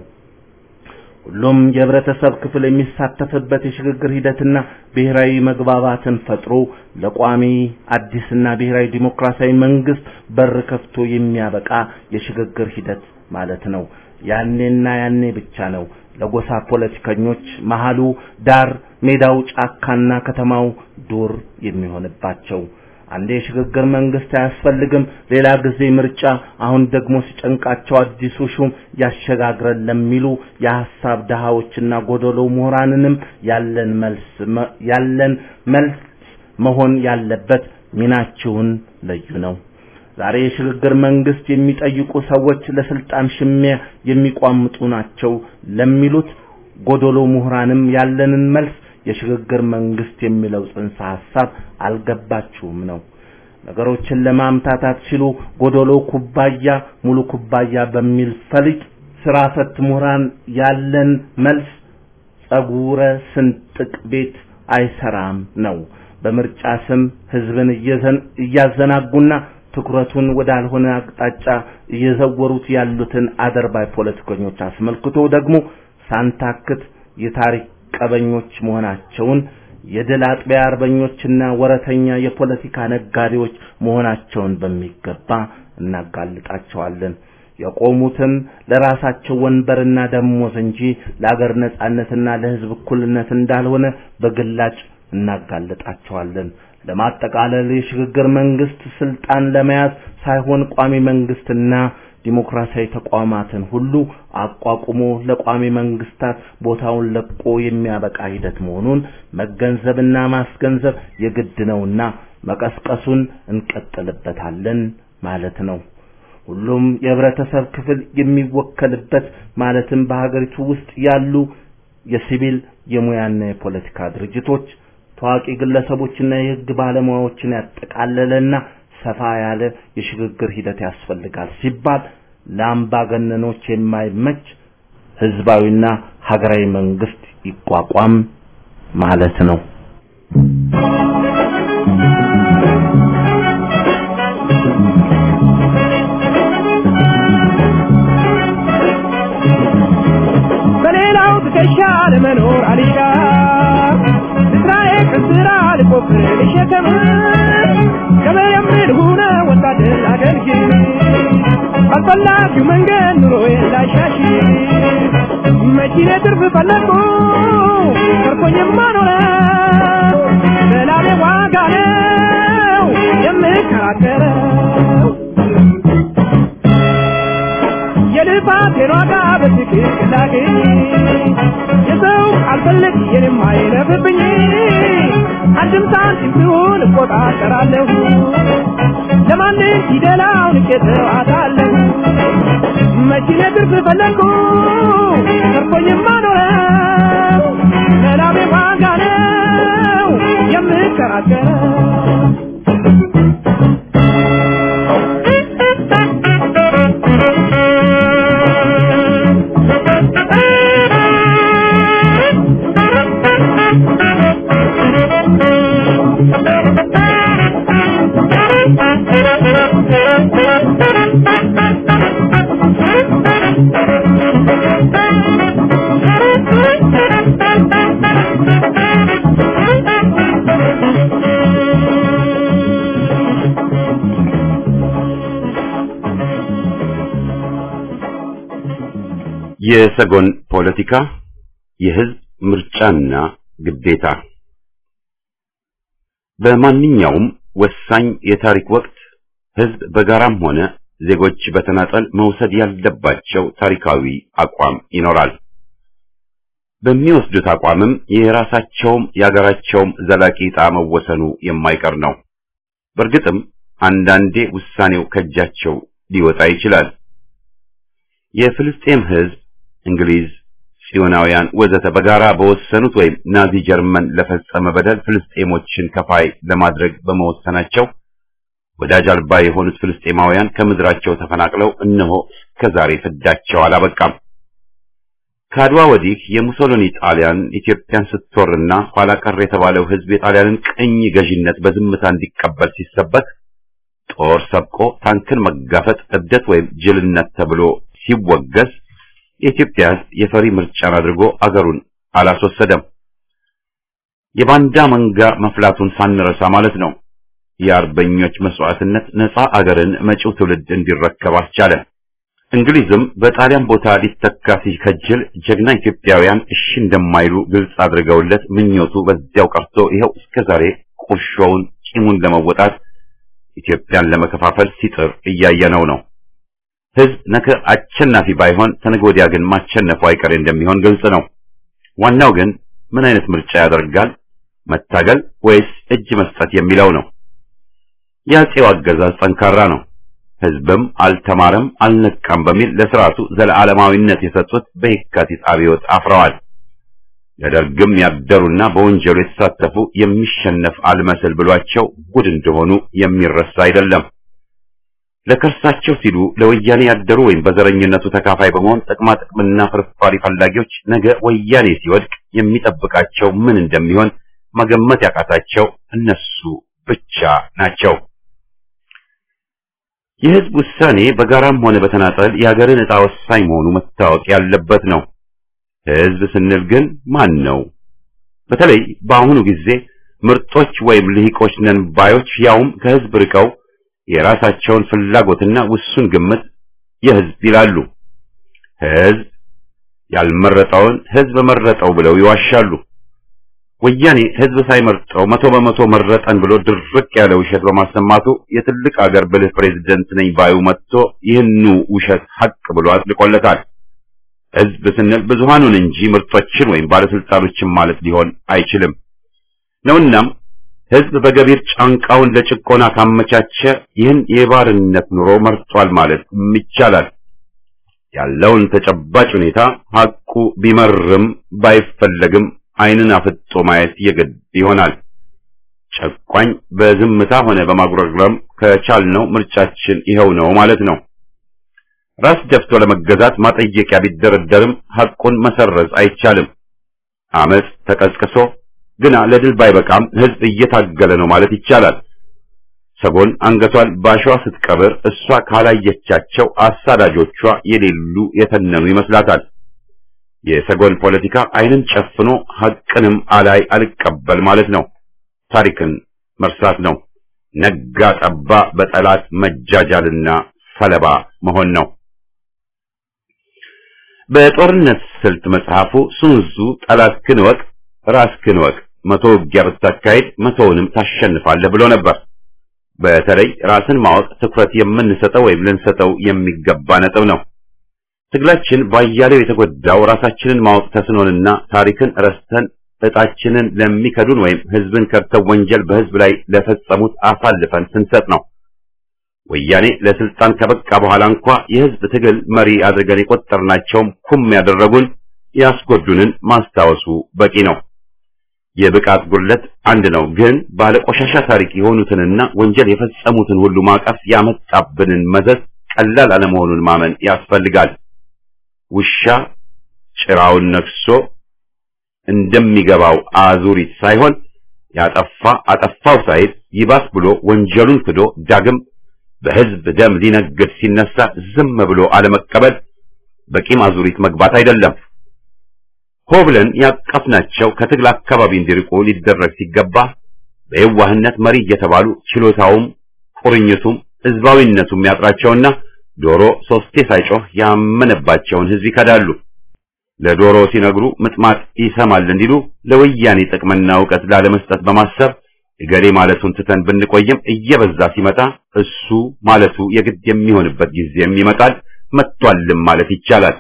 ሁሉም የህብረተሰብ ክፍል የሚሳተፍበት የሽግግር ሂደትና ብሔራዊ መግባባትን ፈጥሮ ለቋሚ አዲስና ብሔራዊ ዲሞክራሲያዊ መንግስት በር ከፍቶ የሚያበቃ የሽግግር ሂደት ማለት ነው። ያኔና ያኔ ብቻ ነው ለጎሳ ፖለቲከኞች መሃሉ ዳር፣ ሜዳው ጫካና ከተማው ዱር የሚሆንባቸው። አንዴ የሽግግር መንግስት አያስፈልግም፣ ሌላ ጊዜ ምርጫ፣ አሁን ደግሞ ሲጨንቃቸው አዲሱ ሹም ያሸጋግረን ለሚሉ የሐሳብ ድሃዎችና ጎደሎ ምሁራንንም ያለን መልስ ያለን መልስ መሆን ያለበት ሚናችሁን ለዩ ነው። ዛሬ የሽግግር መንግስት የሚጠይቁ ሰዎች ለስልጣን ሽሚያ የሚቋምጡ ናቸው ለሚሉት ጎደሎ ምሁራንም ያለንን መልስ የሽግግር መንግስት የሚለው ጽንሰ ሐሳብ አልገባችሁም ነው። ነገሮችን ለማምታታት ሲሉ ጎደሎ ኩባያ ሙሉ ኩባያ በሚል ፈሊጥ ስራ ፈት ምሁራን ያለን መልስ ጸጉረ ስንጥቅ ቤት አይሰራም ነው። በምርጫ ስም ህዝብን እያዘናጉና ትኩረቱን ወዳልሆነ አቅጣጫ እየዘወሩት ያሉትን አደርባይ ፖለቲከኞች አስመልክቶ ደግሞ ሳንታክት የታሪክ ቀበኞች መሆናቸውን የድል አጥቢያ አርበኞችና ወረተኛ የፖለቲካ ነጋዴዎች መሆናቸውን በሚገባ እናጋልጣቸዋለን። የቆሙትም ለራሳቸው ወንበርና ደሞዝ እንጂ ለአገር ነጻነትና ለህዝብ እኩልነት እንዳልሆነ በግላጭ እናጋልጣቸዋለን። ለማጠቃለል የሽግግር መንግስት ስልጣን ለመያዝ ሳይሆን ቋሚ መንግስትና ዲሞክራሲያዊ ተቋማትን ሁሉ አቋቁሞ ለቋሚ መንግስታት ቦታውን ለቆ የሚያበቃ ሂደት መሆኑን መገንዘብና ማስገንዘብ የግድ ነውና መቀስቀሱን እንቀጥልበታለን ማለት ነው። ሁሉም የህብረተሰብ ክፍል የሚወከልበት ማለትም በሀገሪቱ ውስጥ ያሉ የሲቪል የሙያና የፖለቲካ ድርጅቶች ታዋቂ ግለሰቦችና የህግ ባለሙያዎችን ያጠቃለለና ሰፋ ያለ የሽግግር ሂደት ያስፈልጋል ሲባል ለአምባገነኖች የማይመች ህዝባዊና ሀገራዊ መንግስት ይቋቋም ማለት ነው። በሌላው ትከሻ ለመኖር አልሻ ስራዬ ከስራ ልቆፍር ልሸከም ገበሬም ልሁነ ወታደር አገልግል ባልፈላጊው መንገድ ኑሮዬ ላሻሽ መኪኔ ትርፍ ፈለግኩ ተርፎኝማ ኖረ በላቤ ዋጋ ነው የምከራከረው የልፋቴን ዋጋ በትክክል ላገኝ የሰው አልፈልግ የኔም አይለፍብኝ አንድም ሳንቲም ሲሆን እቆጣጠራለሁ ለማንም ፊደላውን እቄተዋታለሁ መኪኔ ትርፍ ፈለግኩ ተርፎኝማ ኖረው ለላቤ ዋጋ ነው የምከራከረው Thank you. የሰጎን ፖለቲካ የህዝብ ምርጫና ግዴታ በማንኛውም ወሳኝ የታሪክ ወቅት ህዝብ በጋራም ሆነ ዜጎች በተናጠል መውሰድ ያለባቸው ታሪካዊ አቋም ይኖራል። በሚወስዱት አቋምም የራሳቸውም የሀገራቸውም ዘላቂ ዕጣ መወሰኑ የማይቀር ነው። በእርግጥም አንዳንዴ ውሳኔው ከእጃቸው ሊወጣ ይችላል። የፍልስጤም ህዝብ፣ እንግሊዝ፣ ጽዮናውያን ወዘተ በጋራ በወሰኑት ወይም ናዚ ጀርመን ለፈጸመ በደል ፍልስጤሞችን ከፋይ ለማድረግ በመወሰናቸው ወዳጅ አልባ የሆኑት ፍልስጤማውያን ከምድራቸው ተፈናቅለው እነሆ እስከዛሬ ፍዳቸው አላበቃም። ከአድዋ ወዲህ የሙሶሎኒ ጣሊያን ኢትዮጵያን ስትወርና ኋላ ቀር የተባለው ህዝብ የጣሊያንን ቅኝ ገዥነት በዝምታ እንዲቀበል ሲሰበክ ጦር ሰብቆ ታንክን መጋፈጥ እብደት ወይም ጅልነት ተብሎ ሲወገዝ የኢትዮጵያ ህዝብ የፈሪ ምርጫን አድርጎ አገሩን አላስወሰደም። የባንዳ መንጋ መፍላቱን ሳንረሳ ማለት ነው። የአርበኞች መስዋዕትነት ነፃ አገርን መጪው ትውልድ እንዲረከብ አስቻለ። እንግሊዝም በጣሊያን ቦታ ሊተካ ሲከጅል ጀግና ኢትዮጵያውያን እሺ እንደማይሉ ግልጽ አድርገውለት ምኞቱ በዚያው ቀርቶ ይኸው እስከዛሬ ቁርሾውን ቂሙን ለመወጣት ኢትዮጵያን ለመከፋፈል ሲጥር እያየነው ነው። ህዝብ ነገ አሸናፊ ባይሆን ተነገ ወዲያ ግን ማሸነፉ አይቀሬ እንደሚሆን ግልጽ ነው። ዋናው ግን ምን አይነት ምርጫ ያደርጋል? መታገል ወይስ እጅ መስጠት የሚለው ነው። የአፄው አገዛዝ ጠንካራ ነው። ህዝብም አልተማረም አልነቃም በሚል ለስርዓቱ ዘለዓለማዊነት የሰጡት በየካቲት አብዮት አፍረዋል። ለደርግም ያደሩና በወንጀሉ የተሳተፉ የሚሸነፍ አልመስል ብሏቸው ጉድ እንደሆኑ የሚረሳ አይደለም። ለከርሳቸው ሲሉ ለወያኔ ያደሩ ወይም በዘረኝነቱ ተካፋይ በመሆን ጥቅማ ጥቅምና ፍርፋሪ ፈላጊዎች ነገ ወያኔ ሲወድቅ የሚጠብቃቸው ምን እንደሚሆን መገመት ያቃታቸው እነሱ ብቻ ናቸው። የህዝብ ውሳኔ በጋራም ሆነ በተናጠል የሀገርን ዕጣ ወሳኝ መሆኑ መታወቅ ያለበት ነው። ህዝብ ስንል ግን ማን ነው? በተለይ በአሁኑ ጊዜ ምርጦች ወይም ልሂቆች ነን ባዮች ያውም ከህዝብ ርቀው የራሳቸውን ፍላጎትና ውሱን ግምት የህዝብ ይላሉ። ህዝብ ያልመረጠውን ህዝብ መረጠው ብለው ይዋሻሉ። ወያኔ ህዝብ ሳይመርጠው መቶ በመቶ መረጠን ብሎ ድርቅ ያለ ውሸት በማሰማቱ የትልቅ አገር ብልህ ፕሬዝደንት ነኝ ባዩ መጥቶ ይህኑ ውሸት ሀቅ ብሎ አጥልቆለታል። ህዝብ ስንል ብዙሃኑን እንጂ ምርጦችን ወይም ባለስልጣኖችን ማለት ሊሆን አይችልም ነውናም ህዝብ በገቢር ጫንቃውን ለጭቆና ካመቻቸ ይህን የባርነት ኑሮ መርጧል ማለት ይቻላል። ያለውን ተጨባጭ ሁኔታ ሀቁ ቢመርም ባይፈለግም ዓይንን አፍጦ ማየት የግድ ይሆናል። ጨቋኝ በዝምታ ሆነ በማጉረምረም ከቻልነው ምርጫችን ይኸው ነው ማለት ነው። ራስ ደፍቶ ለመገዛት ማጠየቂያ ቢደረደርም ሐቁን መሰረዝ አይቻልም። አመፅ ተቀስቅሶ ግና ለድል ባይበቃም ህዝብ እየታገለ ነው ማለት ይቻላል። ሰጎን አንገቷን ባሸዋ ስትቀብር እሷ ካላየቻቸው አሳዳጆቿ የሌሉ የተነኑ ይመስላታል። የሰጎን ፖለቲካ ዓይንን ጨፍኖ ሐቅንም አላይ አልቀበል ማለት ነው። ታሪክን መርሳት ነው። ነጋ ጠባ በጠላት መጃጃልና ሰለባ መሆን ነው። በጦርነት ስልት መጽሐፉ ሱንዙ ጠላትህን እወቅ ራስህን እወቅ፣ መቶ ውጊያ ብታካሄድ መቶውንም ታሸንፋለህ ብሎ ነበር። በተለይ ራስን ማወቅ ትኩረት የምንሰጠው ወይም ልንሰጠው የሚገባ ነጥብ ነው። ትግላችን ባያሌው የተጎዳው ራሳችንን ማወቅ ተስኖንና ታሪክን ረስተን እጣችንን ለሚከዱን ወይም ህዝብን ከድተው ወንጀል በህዝብ ላይ ለፈጸሙት አሳልፈን ስንሰጥ ነው። ወያኔ ለስልጣን ከበቃ በኋላ እንኳ የህዝብ ትግል መሪ አድርገን የቆጠርናቸውም ኩም ያደረጉን ያስጎዱንን ማስታወሱ በቂ ነው። የብቃት ጉድለት አንድ ነው፣ ግን ባለቆሻሻ ታሪክ የሆኑትንና ወንጀል የፈጸሙትን ሁሉ ማቀፍ ያመጣብንን መዘዝ ቀላል አለመሆኑን ማመን ያስፈልጋል። ውሻ ጭራውን ነክሶ እንደሚገባው አዙሪት ሳይሆን ያጠፋ አጠፋው ሳይል ይባስ ብሎ ወንጀሉን ክዶ ዳግም በህዝብ ደም ሊነግድ ሲነሳ ዝም ብሎ አለመቀበል በቂም አዙሪት መግባት አይደለም። ሆ ብለን ያቀፍናቸው ከትግል አካባቢ እንዲርቁ ሊደረግ ሲገባ በየዋህነት መሪ እየተባሉ ችሎታውም ቁርኝቱም ህዝባዊነቱም ያጥራቸውና ዶሮ ሶስቴ ሳይጮህ ያመነባቸውን ህዝብ ይከዳሉ። ለዶሮ ሲነግሩ ምጥማጥ ይሰማል እንዲሉ ለወያኔ ጥቅምና እውቀት ላለመስጠት በማሰብ እገሌ ማለቱን ትተን ብንቆይም እየበዛ ሲመጣ እሱ ማለቱ የግድ የሚሆንበት ጊዜም ይመጣል። መጥቷልም ማለት ይቻላል።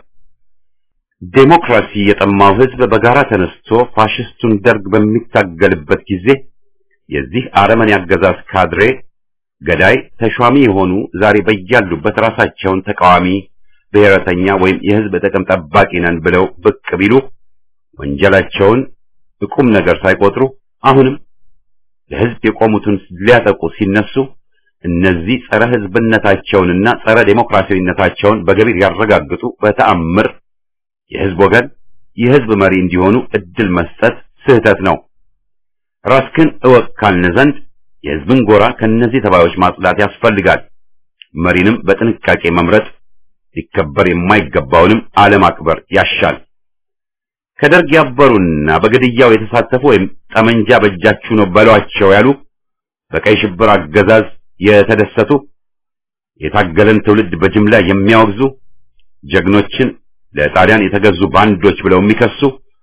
ዴሞክራሲ የጠማው ሕዝብ በጋራ ተነስቶ ፋሽስቱን ደርግ በሚታገልበት ጊዜ የዚህ አረመኔ አገዛዝ ካድሬ ገዳይ ተሿሚ የሆኑ ዛሬ በያሉበት ራሳቸውን ተቃዋሚ ብሔረተኛ ወይም የሕዝብ ጥቅም ጠባቂ ነን ብለው ብቅ ቢሉ ወንጀላቸውን ቁም ነገር ሳይቆጥሩ አሁንም ለሕዝብ የቆሙትን ሊያጠቁ ሲነሱ እነዚህ ጸረ ሕዝብነታቸውንና ጸረ ዴሞክራሲያዊነታቸውን በገቢር ያረጋግጡ በተአምር የሕዝብ ወገን የሕዝብ መሪ እንዲሆኑ እድል መስጠት ስህተት ነው። ራስክን እወቅ ካልን ዘንድ የሕዝብን ጎራ ከእነዚህ ተባዮች ማጽዳት ያስፈልጋል። መሪንም በጥንቃቄ መምረጥ ሊከበር የማይገባውንም አለማክበር ያሻል። ከደርግ ያበሩና በግድያው የተሳተፉ ወይም ጠመንጃ በእጃችሁ ነው በሏቸው ያሉ በቀይ ሽብር አገዛዝ የተደሰቱ የታገለን ትውልድ በጅምላ የሚያወግዙ ጀግኖችን ለጣሊያን የተገዙ ባንዶች ብለው የሚከሱ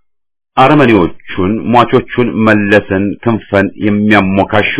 አረመኔዎቹን ሟቾቹን መለስን ክንፈን የሚያሞካሹ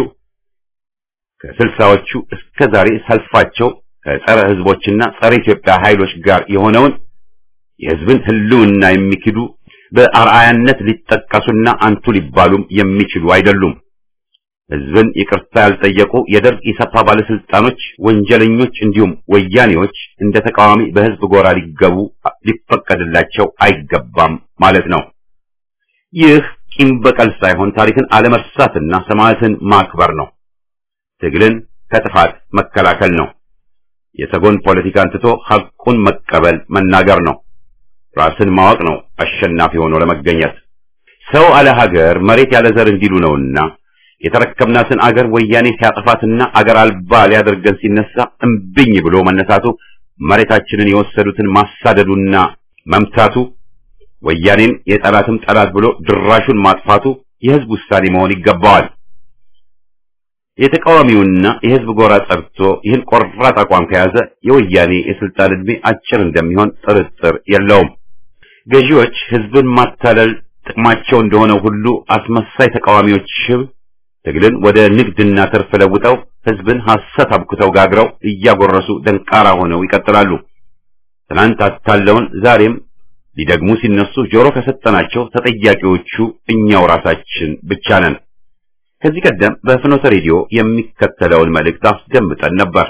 ከስልሳዎቹ እስከ ዛሬ ሰልፋቸው ከጸረ ሕዝቦችና ጸረ ኢትዮጵያ ኃይሎች ጋር የሆነውን የሕዝብን ሕልውና የሚክዱ በአርአያነት ሊጠቀሱና አንቱ ሊባሉም የሚችሉ አይደሉም። ሕዝብን ይቅርታ ያልጠየቁ የደርግ ኢሰፓ ባለስልጣኖች፣ ወንጀለኞች እንዲሁም ወያኔዎች እንደ ተቃዋሚ በሕዝብ ጎራ ሊገቡ ሊፈቀድላቸው አይገባም ማለት ነው። ይህ ቂም በቀል ሳይሆን ታሪክን አለመርሳትና ሰማዕትን ማክበር ነው። ትግልን ከጥፋት መከላከል ነው። የተጎን ፖለቲካን ትቶ ሐቁን መቀበል መናገር ነው። ራስን ማወቅ ነው አሸናፊ ሆኖ ለመገኘት። ሰው አለ ሀገር መሬት ያለ ዘር እንዲሉ ነውና የተረከብናትን አገር ወያኔ ሲያጠፋትና አገር አልባ ሊያደርገን ሲነሳ እምብኝ ብሎ መነሳቱ፣ መሬታችንን የወሰዱትን ማሳደዱና መምታቱ፣ ወያኔን የጠላትም ጠላት ብሎ ድራሹን ማጥፋቱ የሕዝብ ውሳኔ መሆን ይገባዋል። የተቃዋሚውና የሕዝብ ጎራ ጸድቶ ይህን ቆራጥ አቋም ከያዘ የወያኔ የስልጣን ዕድሜ አጭር እንደሚሆን ጥርጥር የለውም። ገዢዎች ሕዝብን ማታለል ጥቅማቸው እንደሆነ ሁሉ አስመሳይ ተቃዋሚዎች ሽብ ትግልን ወደ ንግድና ትርፍ ለውጠው ሕዝብን ሐሰት አብኩተው ጋግረው እያጎረሱ ደንቃራ ሆነው ይቀጥላሉ። ትናንት አታለውን ዛሬም ሊደግሙ ሲነሱ ጆሮ ከሰጠናቸው ተጠያቂዎቹ እኛው ራሳችን ብቻ ነን። ከዚህ ቀደም በፍኖተ ሬዲዮ የሚከተለውን መልእክት አስደምጠን ነበር።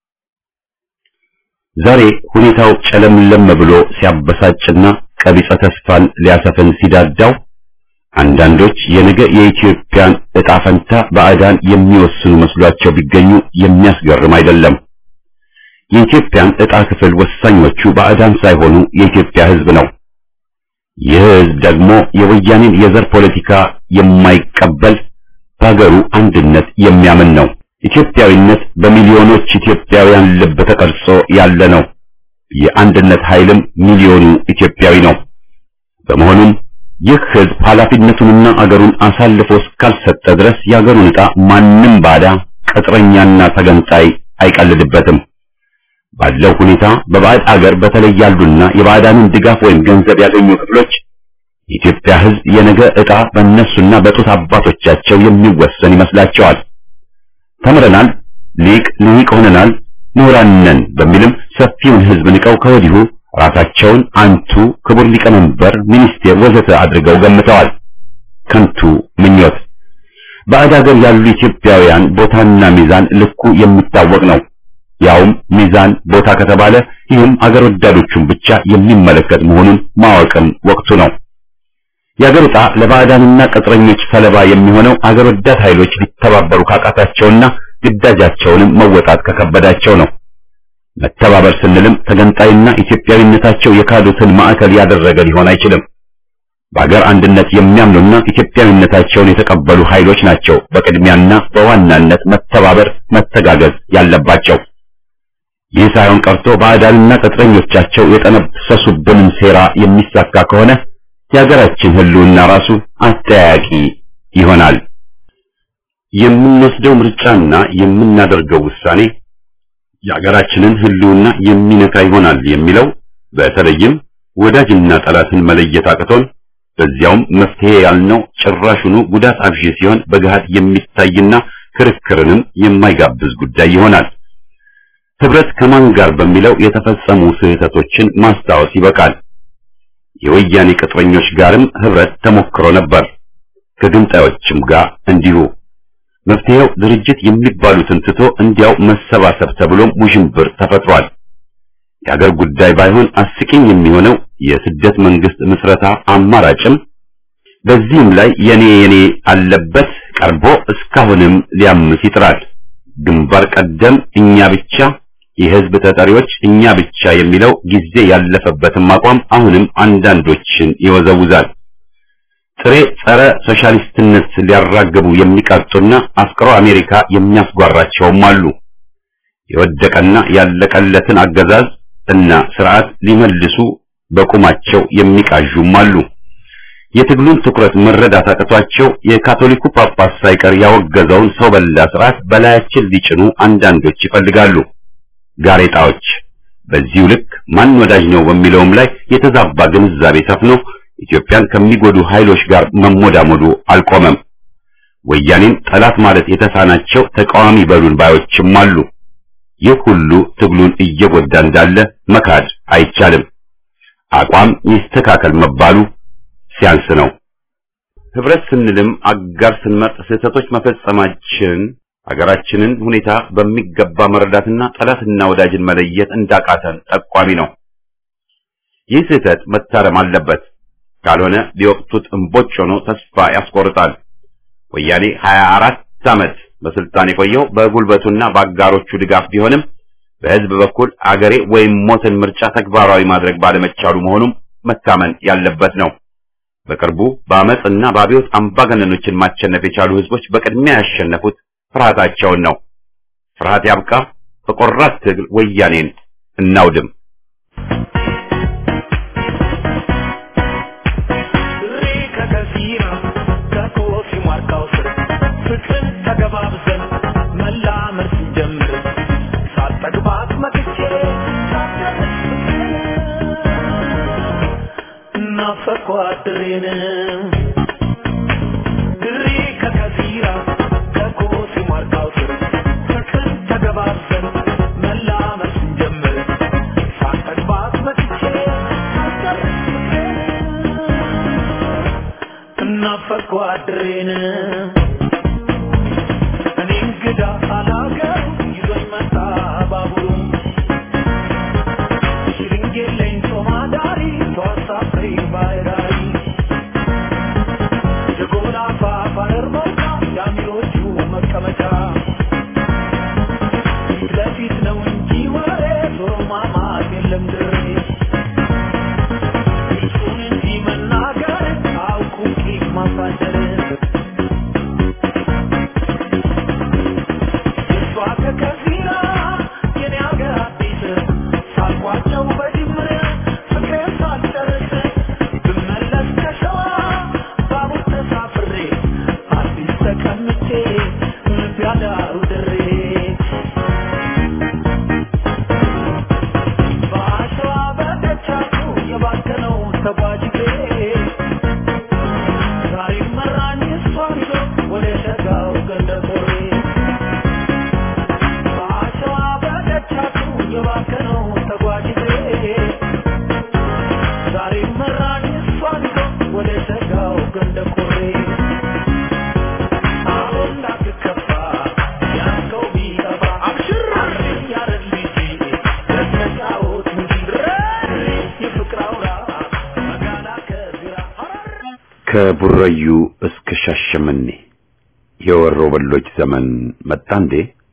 ዛሬ ሁኔታው ጨለምለም ብሎ ሲያበሳጭና ቀቢጸ ተስፋን ሊያሰፍን ሲዳዳው አንዳንዶች የነገ የኢትዮጵያን ዕጣ ፈንታ ባዕዳን የሚወስኑ መስሏቸው ቢገኙ የሚያስገርም አይደለም። የኢትዮጵያን ዕጣ ክፍል ወሳኞቹ ባዕዳን ሳይሆኑ የኢትዮጵያ ሕዝብ ነው። ይህ ሕዝብ ደግሞ የወያኔን የዘር ፖለቲካ የማይቀበል በሀገሩ አንድነት የሚያምን ነው። ኢትዮጵያዊነት በሚሊዮኖች ኢትዮጵያውያን ልብ ተቀርጾ ያለ ነው። የአንድነት ኃይልም ሚሊዮኑ ኢትዮጵያዊ ነው። በመሆኑም ይህ ሕዝብ ኃላፊነቱንና አገሩን አሳልፎ እስካልሰጠ ድረስ የአገሩን ዕጣ ማንም ባዳ ቅጥረኛና ተገንጣይ አይቀልድበትም። ባለው ሁኔታ በባዕድ አገር በተለይ ያሉና የባዕዳንን ድጋፍ ወይም ገንዘብ ያገኙ ክፍሎች የኢትዮጵያ ሕዝብ የነገ ዕጣ በእነሱና በጡት አባቶቻቸው የሚወሰን ይመስላቸዋል። ተምረናል፣ ሊቅ ልሂቅ ሆነናል፣ ምሁራን ነን በሚልም ሰፊውን ሕዝብ ንቀው ከወዲሁ ራሳቸውን አንቱ ክቡር ሊቀመንበር፣ ሚኒስቴር ወዘተ አድርገው ገምተዋል። ከንቱ ምኞት። ባዕድ አገር ያሉ ኢትዮጵያውያን ቦታና ሚዛን ልኩ የሚታወቅ ነው። ያውም ሚዛን ቦታ ከተባለ ይህም አገር ወዳዶቹን ብቻ የሚመለከት መሆኑን ማወቅም ወቅቱ ነው። የአገር ዕጣ ለባዕዳንና ቅጥረኞች ሰለባ የሚሆነው አገር ወዳድ ኃይሎች ሊተባበሩ ካቃታቸውና ግዳጃቸውንም መወጣት ከከበዳቸው ነው። መተባበር ስንልም ተገንጣይና ኢትዮጵያዊነታቸው የካዱትን ማዕከል ያደረገ ሊሆን አይችልም። በአገር አንድነት የሚያምኑና ኢትዮጵያዊነታቸውን የተቀበሉ ኃይሎች ናቸው በቅድሚያና በዋናነት መተባበር፣ መተጋገዝ ያለባቸው። ይህ ሳይሆን ቀርቶ ባዕዳንና ቅጥረኞቻቸው የጠነሰሱብንን ሴራ የሚሳካ ከሆነ የሀገራችን ሕልውና ራሱ አጠያያቂ ይሆናል። የምንወስደው ምርጫና የምናደርገው ውሳኔ የሀገራችንን ሕልውና የሚነካ ይሆናል የሚለው በተለይም ወዳጅና ጠላትን መለየት አቅቶን በዚያውም መፍትሄ ያልነው ጭራሹኑ ጉዳት አብዢ ሲሆን በገሃድ የሚታይና ክርክርንም የማይጋብዝ ጉዳይ ይሆናል። ህብረት ከማን ጋር በሚለው የተፈጸሙ ስህተቶችን ማስታወስ ይበቃል። የወያኔ ቅጥረኞች ጋርም ህብረት ተሞክሮ ነበር። ከግንጣዮችም ጋር እንዲሁ። መፍትሄው ድርጅት የሚባሉትን ትቶ እንዲያው መሰባሰብ ተብሎም ውዥንብር ተፈጥሯል። የአገር ጉዳይ ባይሆን አስቂኝ የሚሆነው የስደት መንግስት ምስረታ አማራጭም በዚህም ላይ የኔ የኔ አለበት ቀርቦ እስካሁንም ሊያምስ ይጥራል። ግንባር ቀደም እኛ ብቻ የህዝብ ተጠሪዎች እኛ ብቻ የሚለው ጊዜ ያለፈበትም አቋም አሁንም አንዳንዶችን ይወዘውዛል። ጥሬ ጸረ ሶሻሊስትነት ሊያራግቡ የሚቃጡና አፍቅሮ አሜሪካ የሚያስጓራቸውም አሉ። የወደቀና ያለቀለትን አገዛዝ እና ስርዓት ሊመልሱ በቁማቸው የሚቃዡም አሉ። የትግሉን ትኩረት መረዳት አቅቷቸው የካቶሊኩ ጳጳስ ሳይቀር ያወገዘውን ሰው በላ ስርዓት በላያችን ሊጭኑ አንዳንዶች ይፈልጋሉ። ጋሬጣዎች በዚሁ ልክ ማን ወዳጅ ነው በሚለውም ላይ የተዛባ ግንዛቤ ሰፍኖ ኢትዮጵያን ከሚጎዱ ኃይሎች ጋር መሞዳሞዱ አልቆመም። ወያኔን ጠላት ማለት የተሳናቸው ተቃዋሚ በሉን ባዮችም አሉ። ይህ ሁሉ ትግሉን እየጎዳ እንዳለ መካድ አይቻልም። አቋም ይስተካከል መባሉ ሲያንስ ነው። ህብረት ስንልም አጋር ስንመርጥ ስህተቶች መፈጸማችን ሀገራችንን ሁኔታ በሚገባ መረዳትና ጠላትና ወዳጅን መለየት እንዳቃተን ጠቋሚ ነው። ይህ ስህተት መታረም አለበት። ካልሆነ ሊወቅቱት እምቦጭ ሆኖ ተስፋ ያስቆርጣል። ወያኔ 24 ዓመት በስልጣን የቆየው በጉልበቱና በአጋሮቹ ድጋፍ ቢሆንም በህዝብ በኩል አገሬ ወይም ሞትን ምርጫ ተግባራዊ ማድረግ ባለመቻሉ መሆኑም መታመን ያለበት ነው። በቅርቡ በአመፅና በአብዮት አምባገነኖችን ማሸነፍ የቻሉ ህዝቦች በቅድሚያ ያሸነፉት ፍርሃታቸውን ነው። ፍርሃት ያብቃ። በቆራት ትግል ወያኔን እናውድም። ጓድሬን እኔ እንግዳ አላገሩ ይዞኝ መጣ ባቡሩ ሽልንጌለኝ ሶማዳሪ ተዋሳፍሬ ባይራሪ የጎላፋ ባረር መውጫ የአሚሮቹ መቀመጫ ፊት ለፊት ነው እንጂ ወሬ ዞሮ ማማት የለም ድሬ እሱን እንጂ መናገር አውቁ ቂም ማሳደር የእሷ ከከፊራ የኔ አገር አዲስ ሳልኳቸው በጅምር ፍቅሬን ሳልጨርስ ብመለስ ከሸዋ ባቡር ተሳፍሬ አዲስ ተቀምጬ ልብ ያዳሩ ድሬ በአሸዋ በደቻቱ የባከነው ተጓዥ ዛሬ መራኝ እሷን ይዞ ወደ ሸጋው ገንደ ቆሬ በአሸዋ በደቻቱ የባከነው ተጓዥ ዛሬ መራኝ እሷን ይዞ ወደ ሸጋው ገንደ ቆሬ አሁን እንዳትከፋ ያዝከው ቢጠፋ አብሽር ያረግ ልጅ ለተጫወት እንጂ የፍቅር አውራ መጋላ ከዚራ ከቡራዩ እስከ ሻሸመኔ የወሮ በሎች ዘመን መጣ እንዴ?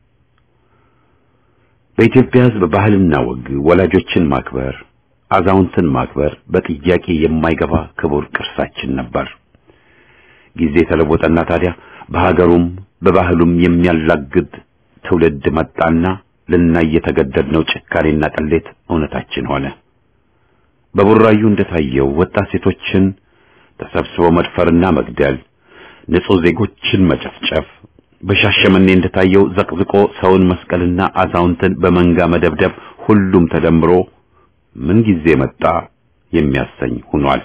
በኢትዮጵያ ሕዝብ ባህልና ወግ ወላጆችን ማክበር፣ አዛውንትን ማክበር በጥያቄ የማይገባ ክቡር ቅርሳችን ነበር። ጊዜ ተለወጠና ታዲያ በሀገሩም በባህሉም የሚያላግድ ትውልድ መጣና ልናይ የተገደድነው ጭካኔና ቅሌት እውነታችን ሆነ። በቡራዩ እንደታየው ወጣት ሴቶችን ተሰብስቦ መድፈርና መግደል፣ ንጹህ ዜጎችን መጨፍጨፍ፣ በሻሸመኔ እንደታየው ዘቅዝቆ ሰውን መስቀልና አዛውንትን በመንጋ መደብደብ፣ ሁሉም ተደምሮ ምን ጊዜ መጣ የሚያሰኝ ሆኗል።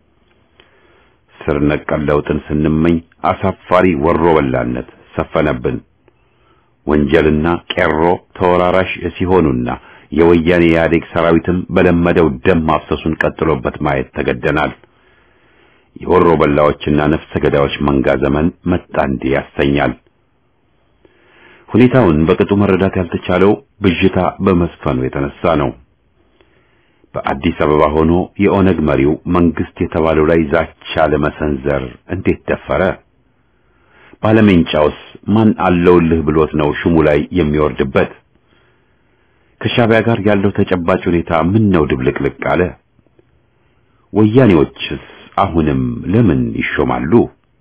ስር ነቀል ለውጥን ስንመኝ አሳፋሪ ወሮ በላነት ሰፈነብን። ወንጀልና ቄሮ ተወራራሽ ሲሆኑና የወያኔ ኢህአዴግ ሰራዊትም በለመደው ደም ማፍሰሱን ቀጥሎበት ማየት ተገደናል። የወሮ በላዎችና ነፍሰ ገዳዮች መንጋ ዘመን መጣ እንዲህ ያሰኛል። ሁኔታውን በቅጡ መረዳት ያልተቻለው ብዥታ በመስፈኑ የተነሳ ነው። በአዲስ አበባ ሆኖ የኦነግ መሪው መንግስት የተባለው ላይ ዛቻ ለመሰንዘር እንዴት ደፈረ? ባለሜንጫውስ ማን አለውልህ ብሎት ነው ሹሙ ላይ የሚወርድበት? ከሻዕቢያ ጋር ያለው ተጨባጭ ሁኔታ ምን ነው ድብልቅልቅ አለ? ወያኔዎችስ አሁንም ለምን ይሾማሉ?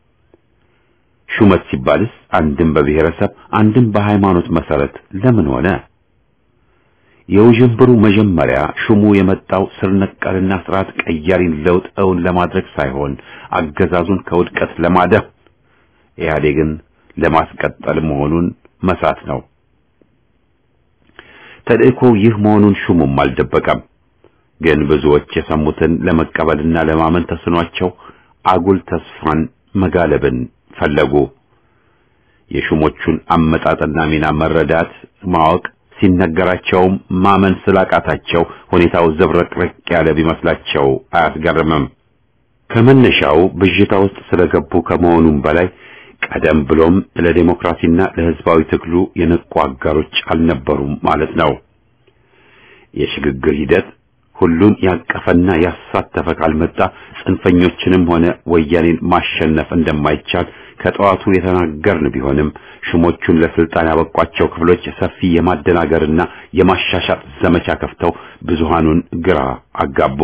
ሹመት ሲባልስ አንድም በብሔረሰብ አንድም በሃይማኖት መሰረት ለምን ሆነ? የውዥንብሩ መጀመሪያ ሹሙ የመጣው ስር ነቀልና ስርዓት ቀያሪን ለውጥ እውን ለማድረግ ሳይሆን አገዛዙን ከውድቀት ለማደፍ ኢህአዴግን ለማስቀጠል መሆኑን መሳት ነው። ተልእኮው ይህ መሆኑን ሹሙም አልደበቀም። ግን ብዙዎች የሰሙትን ለመቀበልና ለማመን ተስኗቸው አጉል ተስፋን መጋለብን ፈለጉ። የሹሞቹን አመጣጥና ሚና መረዳት ማወቅ ሲነገራቸውም ማመን ስላቃታቸው ሁኔታው ዘብረቅረቅ ያለ ቢመስላቸው አያስገርምም። ከመነሻው ብዥታ ውስጥ ስለገቡ ከመሆኑም በላይ ቀደም ብሎም ለዲሞክራሲና ለሕዝባዊ ትግሉ የነቁ አጋሮች አልነበሩም ማለት ነው። የሽግግር ሂደት ሁሉን ያቀፈና ያሳተፈ ካልመጣ ጽንፈኞችንም ሆነ ወያኔን ማሸነፍ እንደማይቻል ከጠዋቱ የተናገርን ቢሆንም ሹሞቹን ለስልጣን ያበቋቸው ክፍሎች ሰፊ የማደናገርና የማሻሻጥ ዘመቻ ከፍተው ብዙሃኑን ግራ አጋቡ።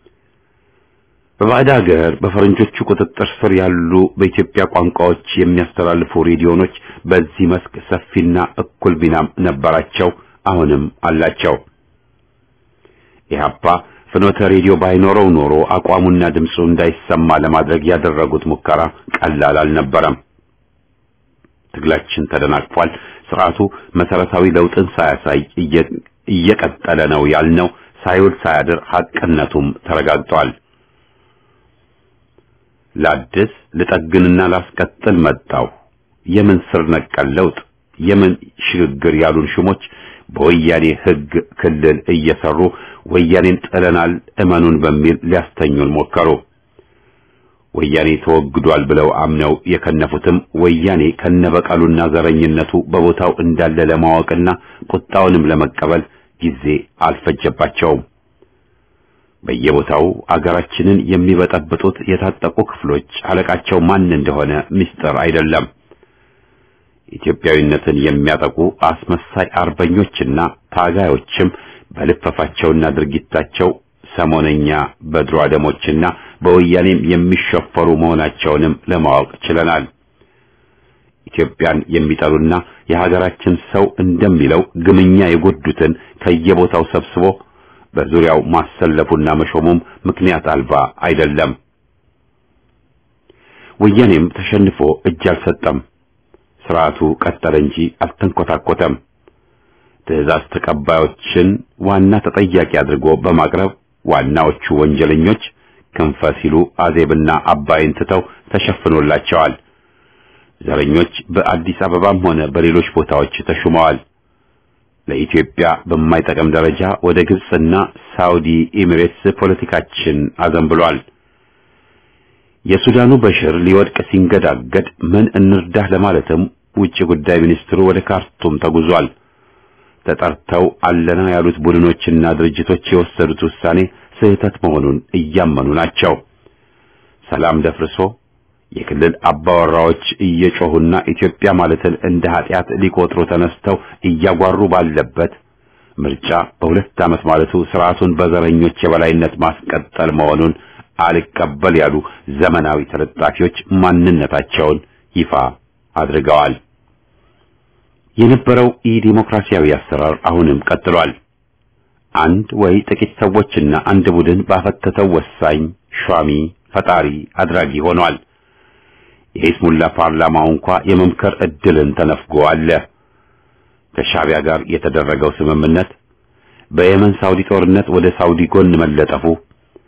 በባዕድ ሀገር በፈረንጆቹ ቁጥጥር ስር ያሉ በኢትዮጵያ ቋንቋዎች የሚያስተላልፉ ሬዲዮኖች በዚህ መስክ ሰፊና እኩል ሚናም ነበራቸው፣ አሁንም አላቸው። ኢህአፓ ፍኖተ ሬዲዮ ባይኖረው ኖሮ አቋሙና ድምፁ እንዳይሰማ ለማድረግ ያደረጉት ሙከራ ቀላል አልነበረም። ትግላችን ተደናቅፏል። ስርዓቱ መሰረታዊ ለውጥን ሳያሳይ እየቀጠለ ነው ያልነው ሳይውል ሳያድር ሐቅነቱም ተረጋግጧል። ላድስ ልጠግንና ላስቀጥል መጣው የምን ስር ነቀል ለውጥ የምን ሽግግር ያሉን ሹሞች በወያኔ ሕግ ክልል እየሰሩ ወያኔን ጥለናል እመኑን በሚል ሊያስተኙን ሞከሩ። ወያኔ ተወግዷል ብለው አምነው የከነፉትም ወያኔ ከነበቀሉና ዘረኝነቱ በቦታው እንዳለ ለማወቅና ቁጣውንም ለመቀበል ጊዜ አልፈጀባቸውም። በየቦታው አገራችንን የሚበጠብጡት የታጠቁ ክፍሎች አለቃቸው ማን እንደሆነ ምስጢር አይደለም። ኢትዮጵያዊነትን የሚያጠቁ አስመሳይ አርበኞችና ታጋዮችም በልፈፋቸውና ድርጊታቸው ሰሞነኛ በድሮ አደሞችና በወያኔም የሚሸፈሩ መሆናቸውንም ለማወቅ ችለናል። ኢትዮጵያን የሚጠሉና የሀገራችን ሰው እንደሚለው ግምኛ የጎዱትን ከየቦታው ሰብስቦ በዙሪያው ማሰለፉና መሾሙም ምክንያት አልባ አይደለም። ወያኔም ተሸንፎ እጅ አልሰጠም። ስርዓቱ ቀጠለ እንጂ አልተንኮታኮተም። ትዕዛዝ ተቀባዮችን ዋና ተጠያቂ አድርጎ በማቅረብ ዋናዎቹ ወንጀለኞች ክንፈ ሲሉ አዜብና አባይን ትተው ተሸፍኖላቸዋል። ዘረኞች በአዲስ አበባም ሆነ በሌሎች ቦታዎች ተሹመዋል። ለኢትዮጵያ በማይጠቅም ደረጃ ወደ ግብጽና ሳውዲ ኤሚሬትስ ፖለቲካችን አዘንብሏል። የሱዳኑ በሽር ሊወድቅ ሲንገዳገድ ምን እንርዳህ ለማለትም ውጭ ጉዳይ ሚኒስትሩ ወደ ካርቱም ተጉዟል። ተጠርተው አለና ያሉት ቡድኖችና ድርጅቶች የወሰዱት ውሳኔ ስህተት መሆኑን እያመኑ ናቸው። ሰላም ደፍርሶ የክልል አባወራዎች እየጮሁና ኢትዮጵያ ማለትን እንደ ኃጢአት ሊቆጥሩ ተነስተው እያጓሩ ባለበት ምርጫ በሁለት ዓመት ማለቱ ስርዓቱን በዘረኞች የበላይነት ማስቀጠል መሆኑን አልቀበል ያሉ ዘመናዊ ተለጣፊዎች ማንነታቸውን ይፋ አድርገዋል። የነበረው ኢ-ዲሞክራሲያዊ አሰራር አሁንም ቀጥሏል። አንድ ወይ ጥቂት ሰዎችና አንድ ቡድን ባፈተተው ወሳኝ ሿሚ ፈጣሪ አድራጊ ሆኗል። የኢስሙላ ፓርላማው እንኳ የመምከር እድልን ተነፍጎ አለ። ከሻቢያ ጋር የተደረገው ስምምነት፣ በየመን ሳውዲ ጦርነት ወደ ሳውዲ ጎን መለጠፉ፣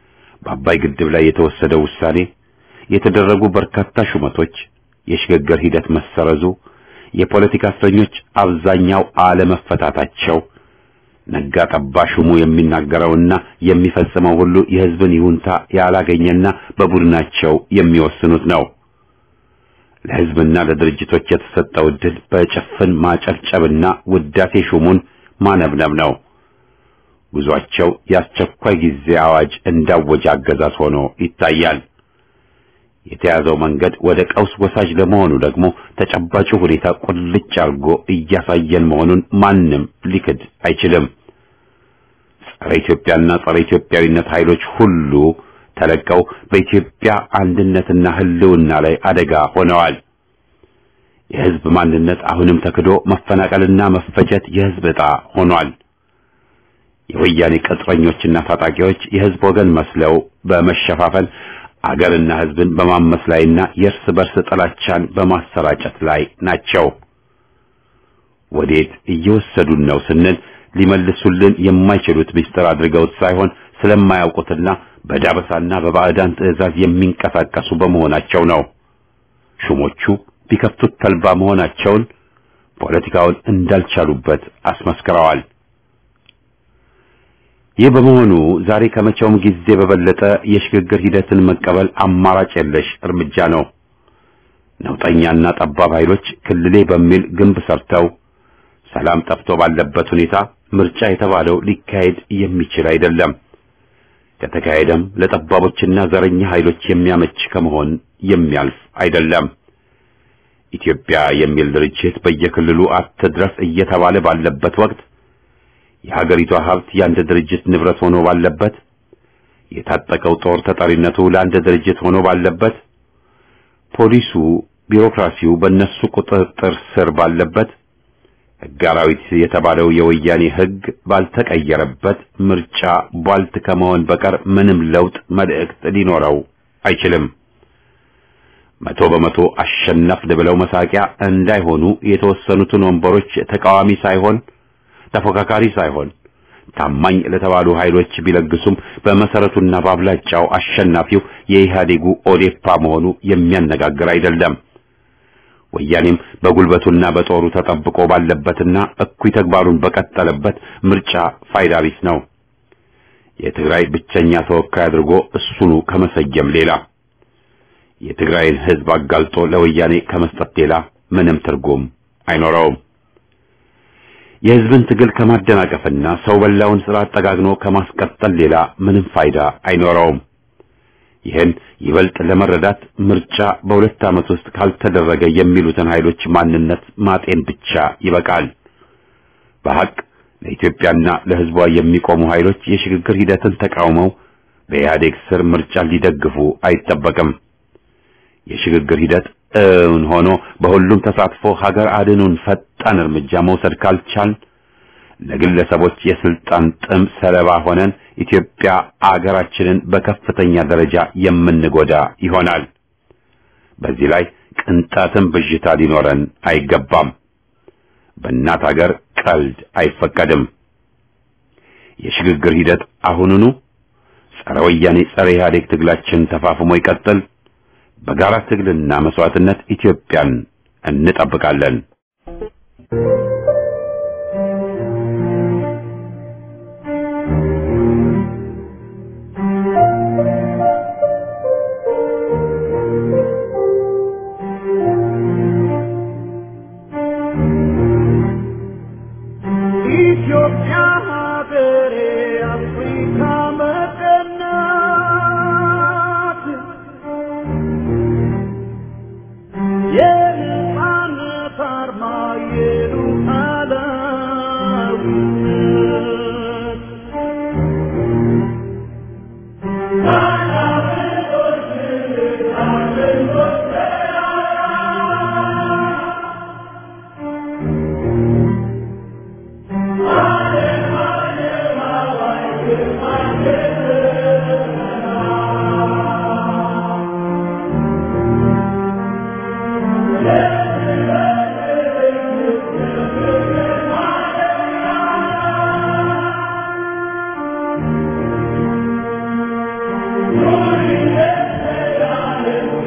በአባይ ግድብ ላይ የተወሰደው ውሳኔ፣ የተደረጉ በርካታ ሹመቶች፣ የሽግግር ሂደት መሰረዙ፣ የፖለቲካ እስረኞች አብዛኛው አለመፈታታቸው፣ ነጋ ጠባ ሹሙ የሚናገረውና የሚፈጽመው ሁሉ የሕዝብን ይሁንታ ያላገኘና በቡድናቸው የሚወስኑት ነው። ለሕዝብና ለድርጅቶች የተሰጠው ዕድል በጭፍን ማጨብጨብና ውዳሴ ሹሙን ማነብነብ ነው። ጉዟቸው የአስቸኳይ ጊዜ አዋጅ እንዳወጀ አገዛዝ ሆኖ ይታያል። የተያዘው መንገድ ወደ ቀውስ ወሳጅ ለመሆኑ ደግሞ ተጨባጩ ሁኔታ ቁልጭ አድርጎ እያሳየን መሆኑን ማንም ሊክድ አይችልም። ጸረ ኢትዮጵያና ጸረ ኢትዮጵያዊነት ኃይሎች ሁሉ ተለቀው በኢትዮጵያ አንድነትና ሕልውና ላይ አደጋ ሆነዋል። የሕዝብ ማንነት አሁንም ተክዶ መፈናቀልና መፈጀት የሕዝብ ዕጣ ሆኗል። የወያኔ ቅጥረኞችና ታጣቂዎች የሕዝብ ወገን መስለው በመሸፋፈን አገርና ሕዝብን በማመስ ላይና የእርስ በርስ ጥላቻን በማሰራጨት ላይ ናቸው። ወዴት እየወሰዱን ነው ስንል ሊመልሱልን የማይችሉት ምስጢር አድርገውት ሳይሆን ስለማያውቁትና በዳበሳና በባዕዳን ትዕዛዝ የሚንቀሳቀሱ በመሆናቸው ነው። ሹሞቹ ቢከፍቱት ተልባ መሆናቸውን ፖለቲካውን እንዳልቻሉበት አስመስክረዋል። ይህ በመሆኑ ዛሬ ከመቼውም ጊዜ በበለጠ የሽግግር ሂደትን መቀበል አማራጭ የለሽ እርምጃ ነው። ነውጠኛና ጠባብ ኃይሎች ክልሌ በሚል ግንብ ሰርተው ሰላም ጠፍቶ ባለበት ሁኔታ ምርጫ የተባለው ሊካሄድ የሚችል አይደለም። ከተካሄደም ለጠባቦችና ዘረኛ ኃይሎች የሚያመች ከመሆን የሚያልፍ አይደለም። ኢትዮጵያ የሚል ድርጅት በየክልሉ አትድረስ እየተባለ ባለበት ወቅት የሀገሪቷ ሀብት የአንድ ድርጅት ንብረት ሆኖ ባለበት፣ የታጠቀው ጦር ተጠሪነቱ ለአንድ ድርጅት ሆኖ ባለበት፣ ፖሊሱ፣ ቢሮክራሲው በእነሱ ቁጥጥር ስር ባለበት፣ ሕግ አራዊት የተባለው የወያኔ ሕግ ባልተቀየረበት ምርጫ ቧልት ከመሆን በቀር ምንም ለውጥ መልእክት ሊኖረው አይችልም። መቶ በመቶ አሸነፍን ብለው መሳቂያ እንዳይሆኑ የተወሰኑትን ወንበሮች ተቃዋሚ ሳይሆን ተፎካካሪ ሳይሆን ታማኝ ለተባሉ ኃይሎች ቢለግሱም በመሰረቱና በአብላጫው አሸናፊው የኢህአዴጉ ኦዴፓ መሆኑ የሚያነጋግር አይደለም። ወያኔም በጉልበቱና በጦሩ ተጠብቆ ባለበትና እኩይ ተግባሩን በቀጠለበት ምርጫ ፋይዳ ቢስ ነው። የትግራይ ብቸኛ ተወካይ አድርጎ እሱኑ ከመሰየም ሌላ የትግራይን ሕዝብ አጋልጦ ለወያኔ ከመስጠት ሌላ ምንም ትርጉም አይኖረውም። የሕዝብን ትግል ከማደናቀፍና ሰው በላውን ስርዓት ጠጋግኖ ከማስቀጠል ሌላ ምንም ፋይዳ አይኖረውም። ይህን ይበልጥ ለመረዳት ምርጫ በሁለት ዓመት ውስጥ ካልተደረገ የሚሉትን ኃይሎች ማንነት ማጤን ብቻ ይበቃል። በሐቅ ለኢትዮጵያና ለሕዝቧ የሚቆሙ ኃይሎች የሽግግር ሂደትን ተቃውመው በኢህአዴግ ስር ምርጫ ሊደግፉ አይጠበቅም። የሽግግር ሂደት እውን ሆኖ በሁሉም ተሳትፎ ሀገር አድኑን ፈጣን እርምጃ መውሰድ ካልቻል ለግለሰቦች የስልጣን ጥም ሰለባ ሆነን ኢትዮጵያ አገራችንን በከፍተኛ ደረጃ የምንጎዳ ይሆናል። በዚህ ላይ ቅንጣትም ብዥታ ሊኖረን አይገባም። በእናት ሀገር ቀልድ አይፈቀድም። የሽግግር ሂደት አሁኑኑ ጸረ ወያኔ ጸረ ኢህአዴግ ትግላችን ተፋፍሞ ይቀጥል። በጋራ ትግልና መስዋዕትነት ኢትዮጵያን እንጠብቃለን። ኢትዮጵያ ሀገሬ አፍሪካ መቀናት የነጻነት አርማ የሉታ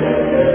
Thank you.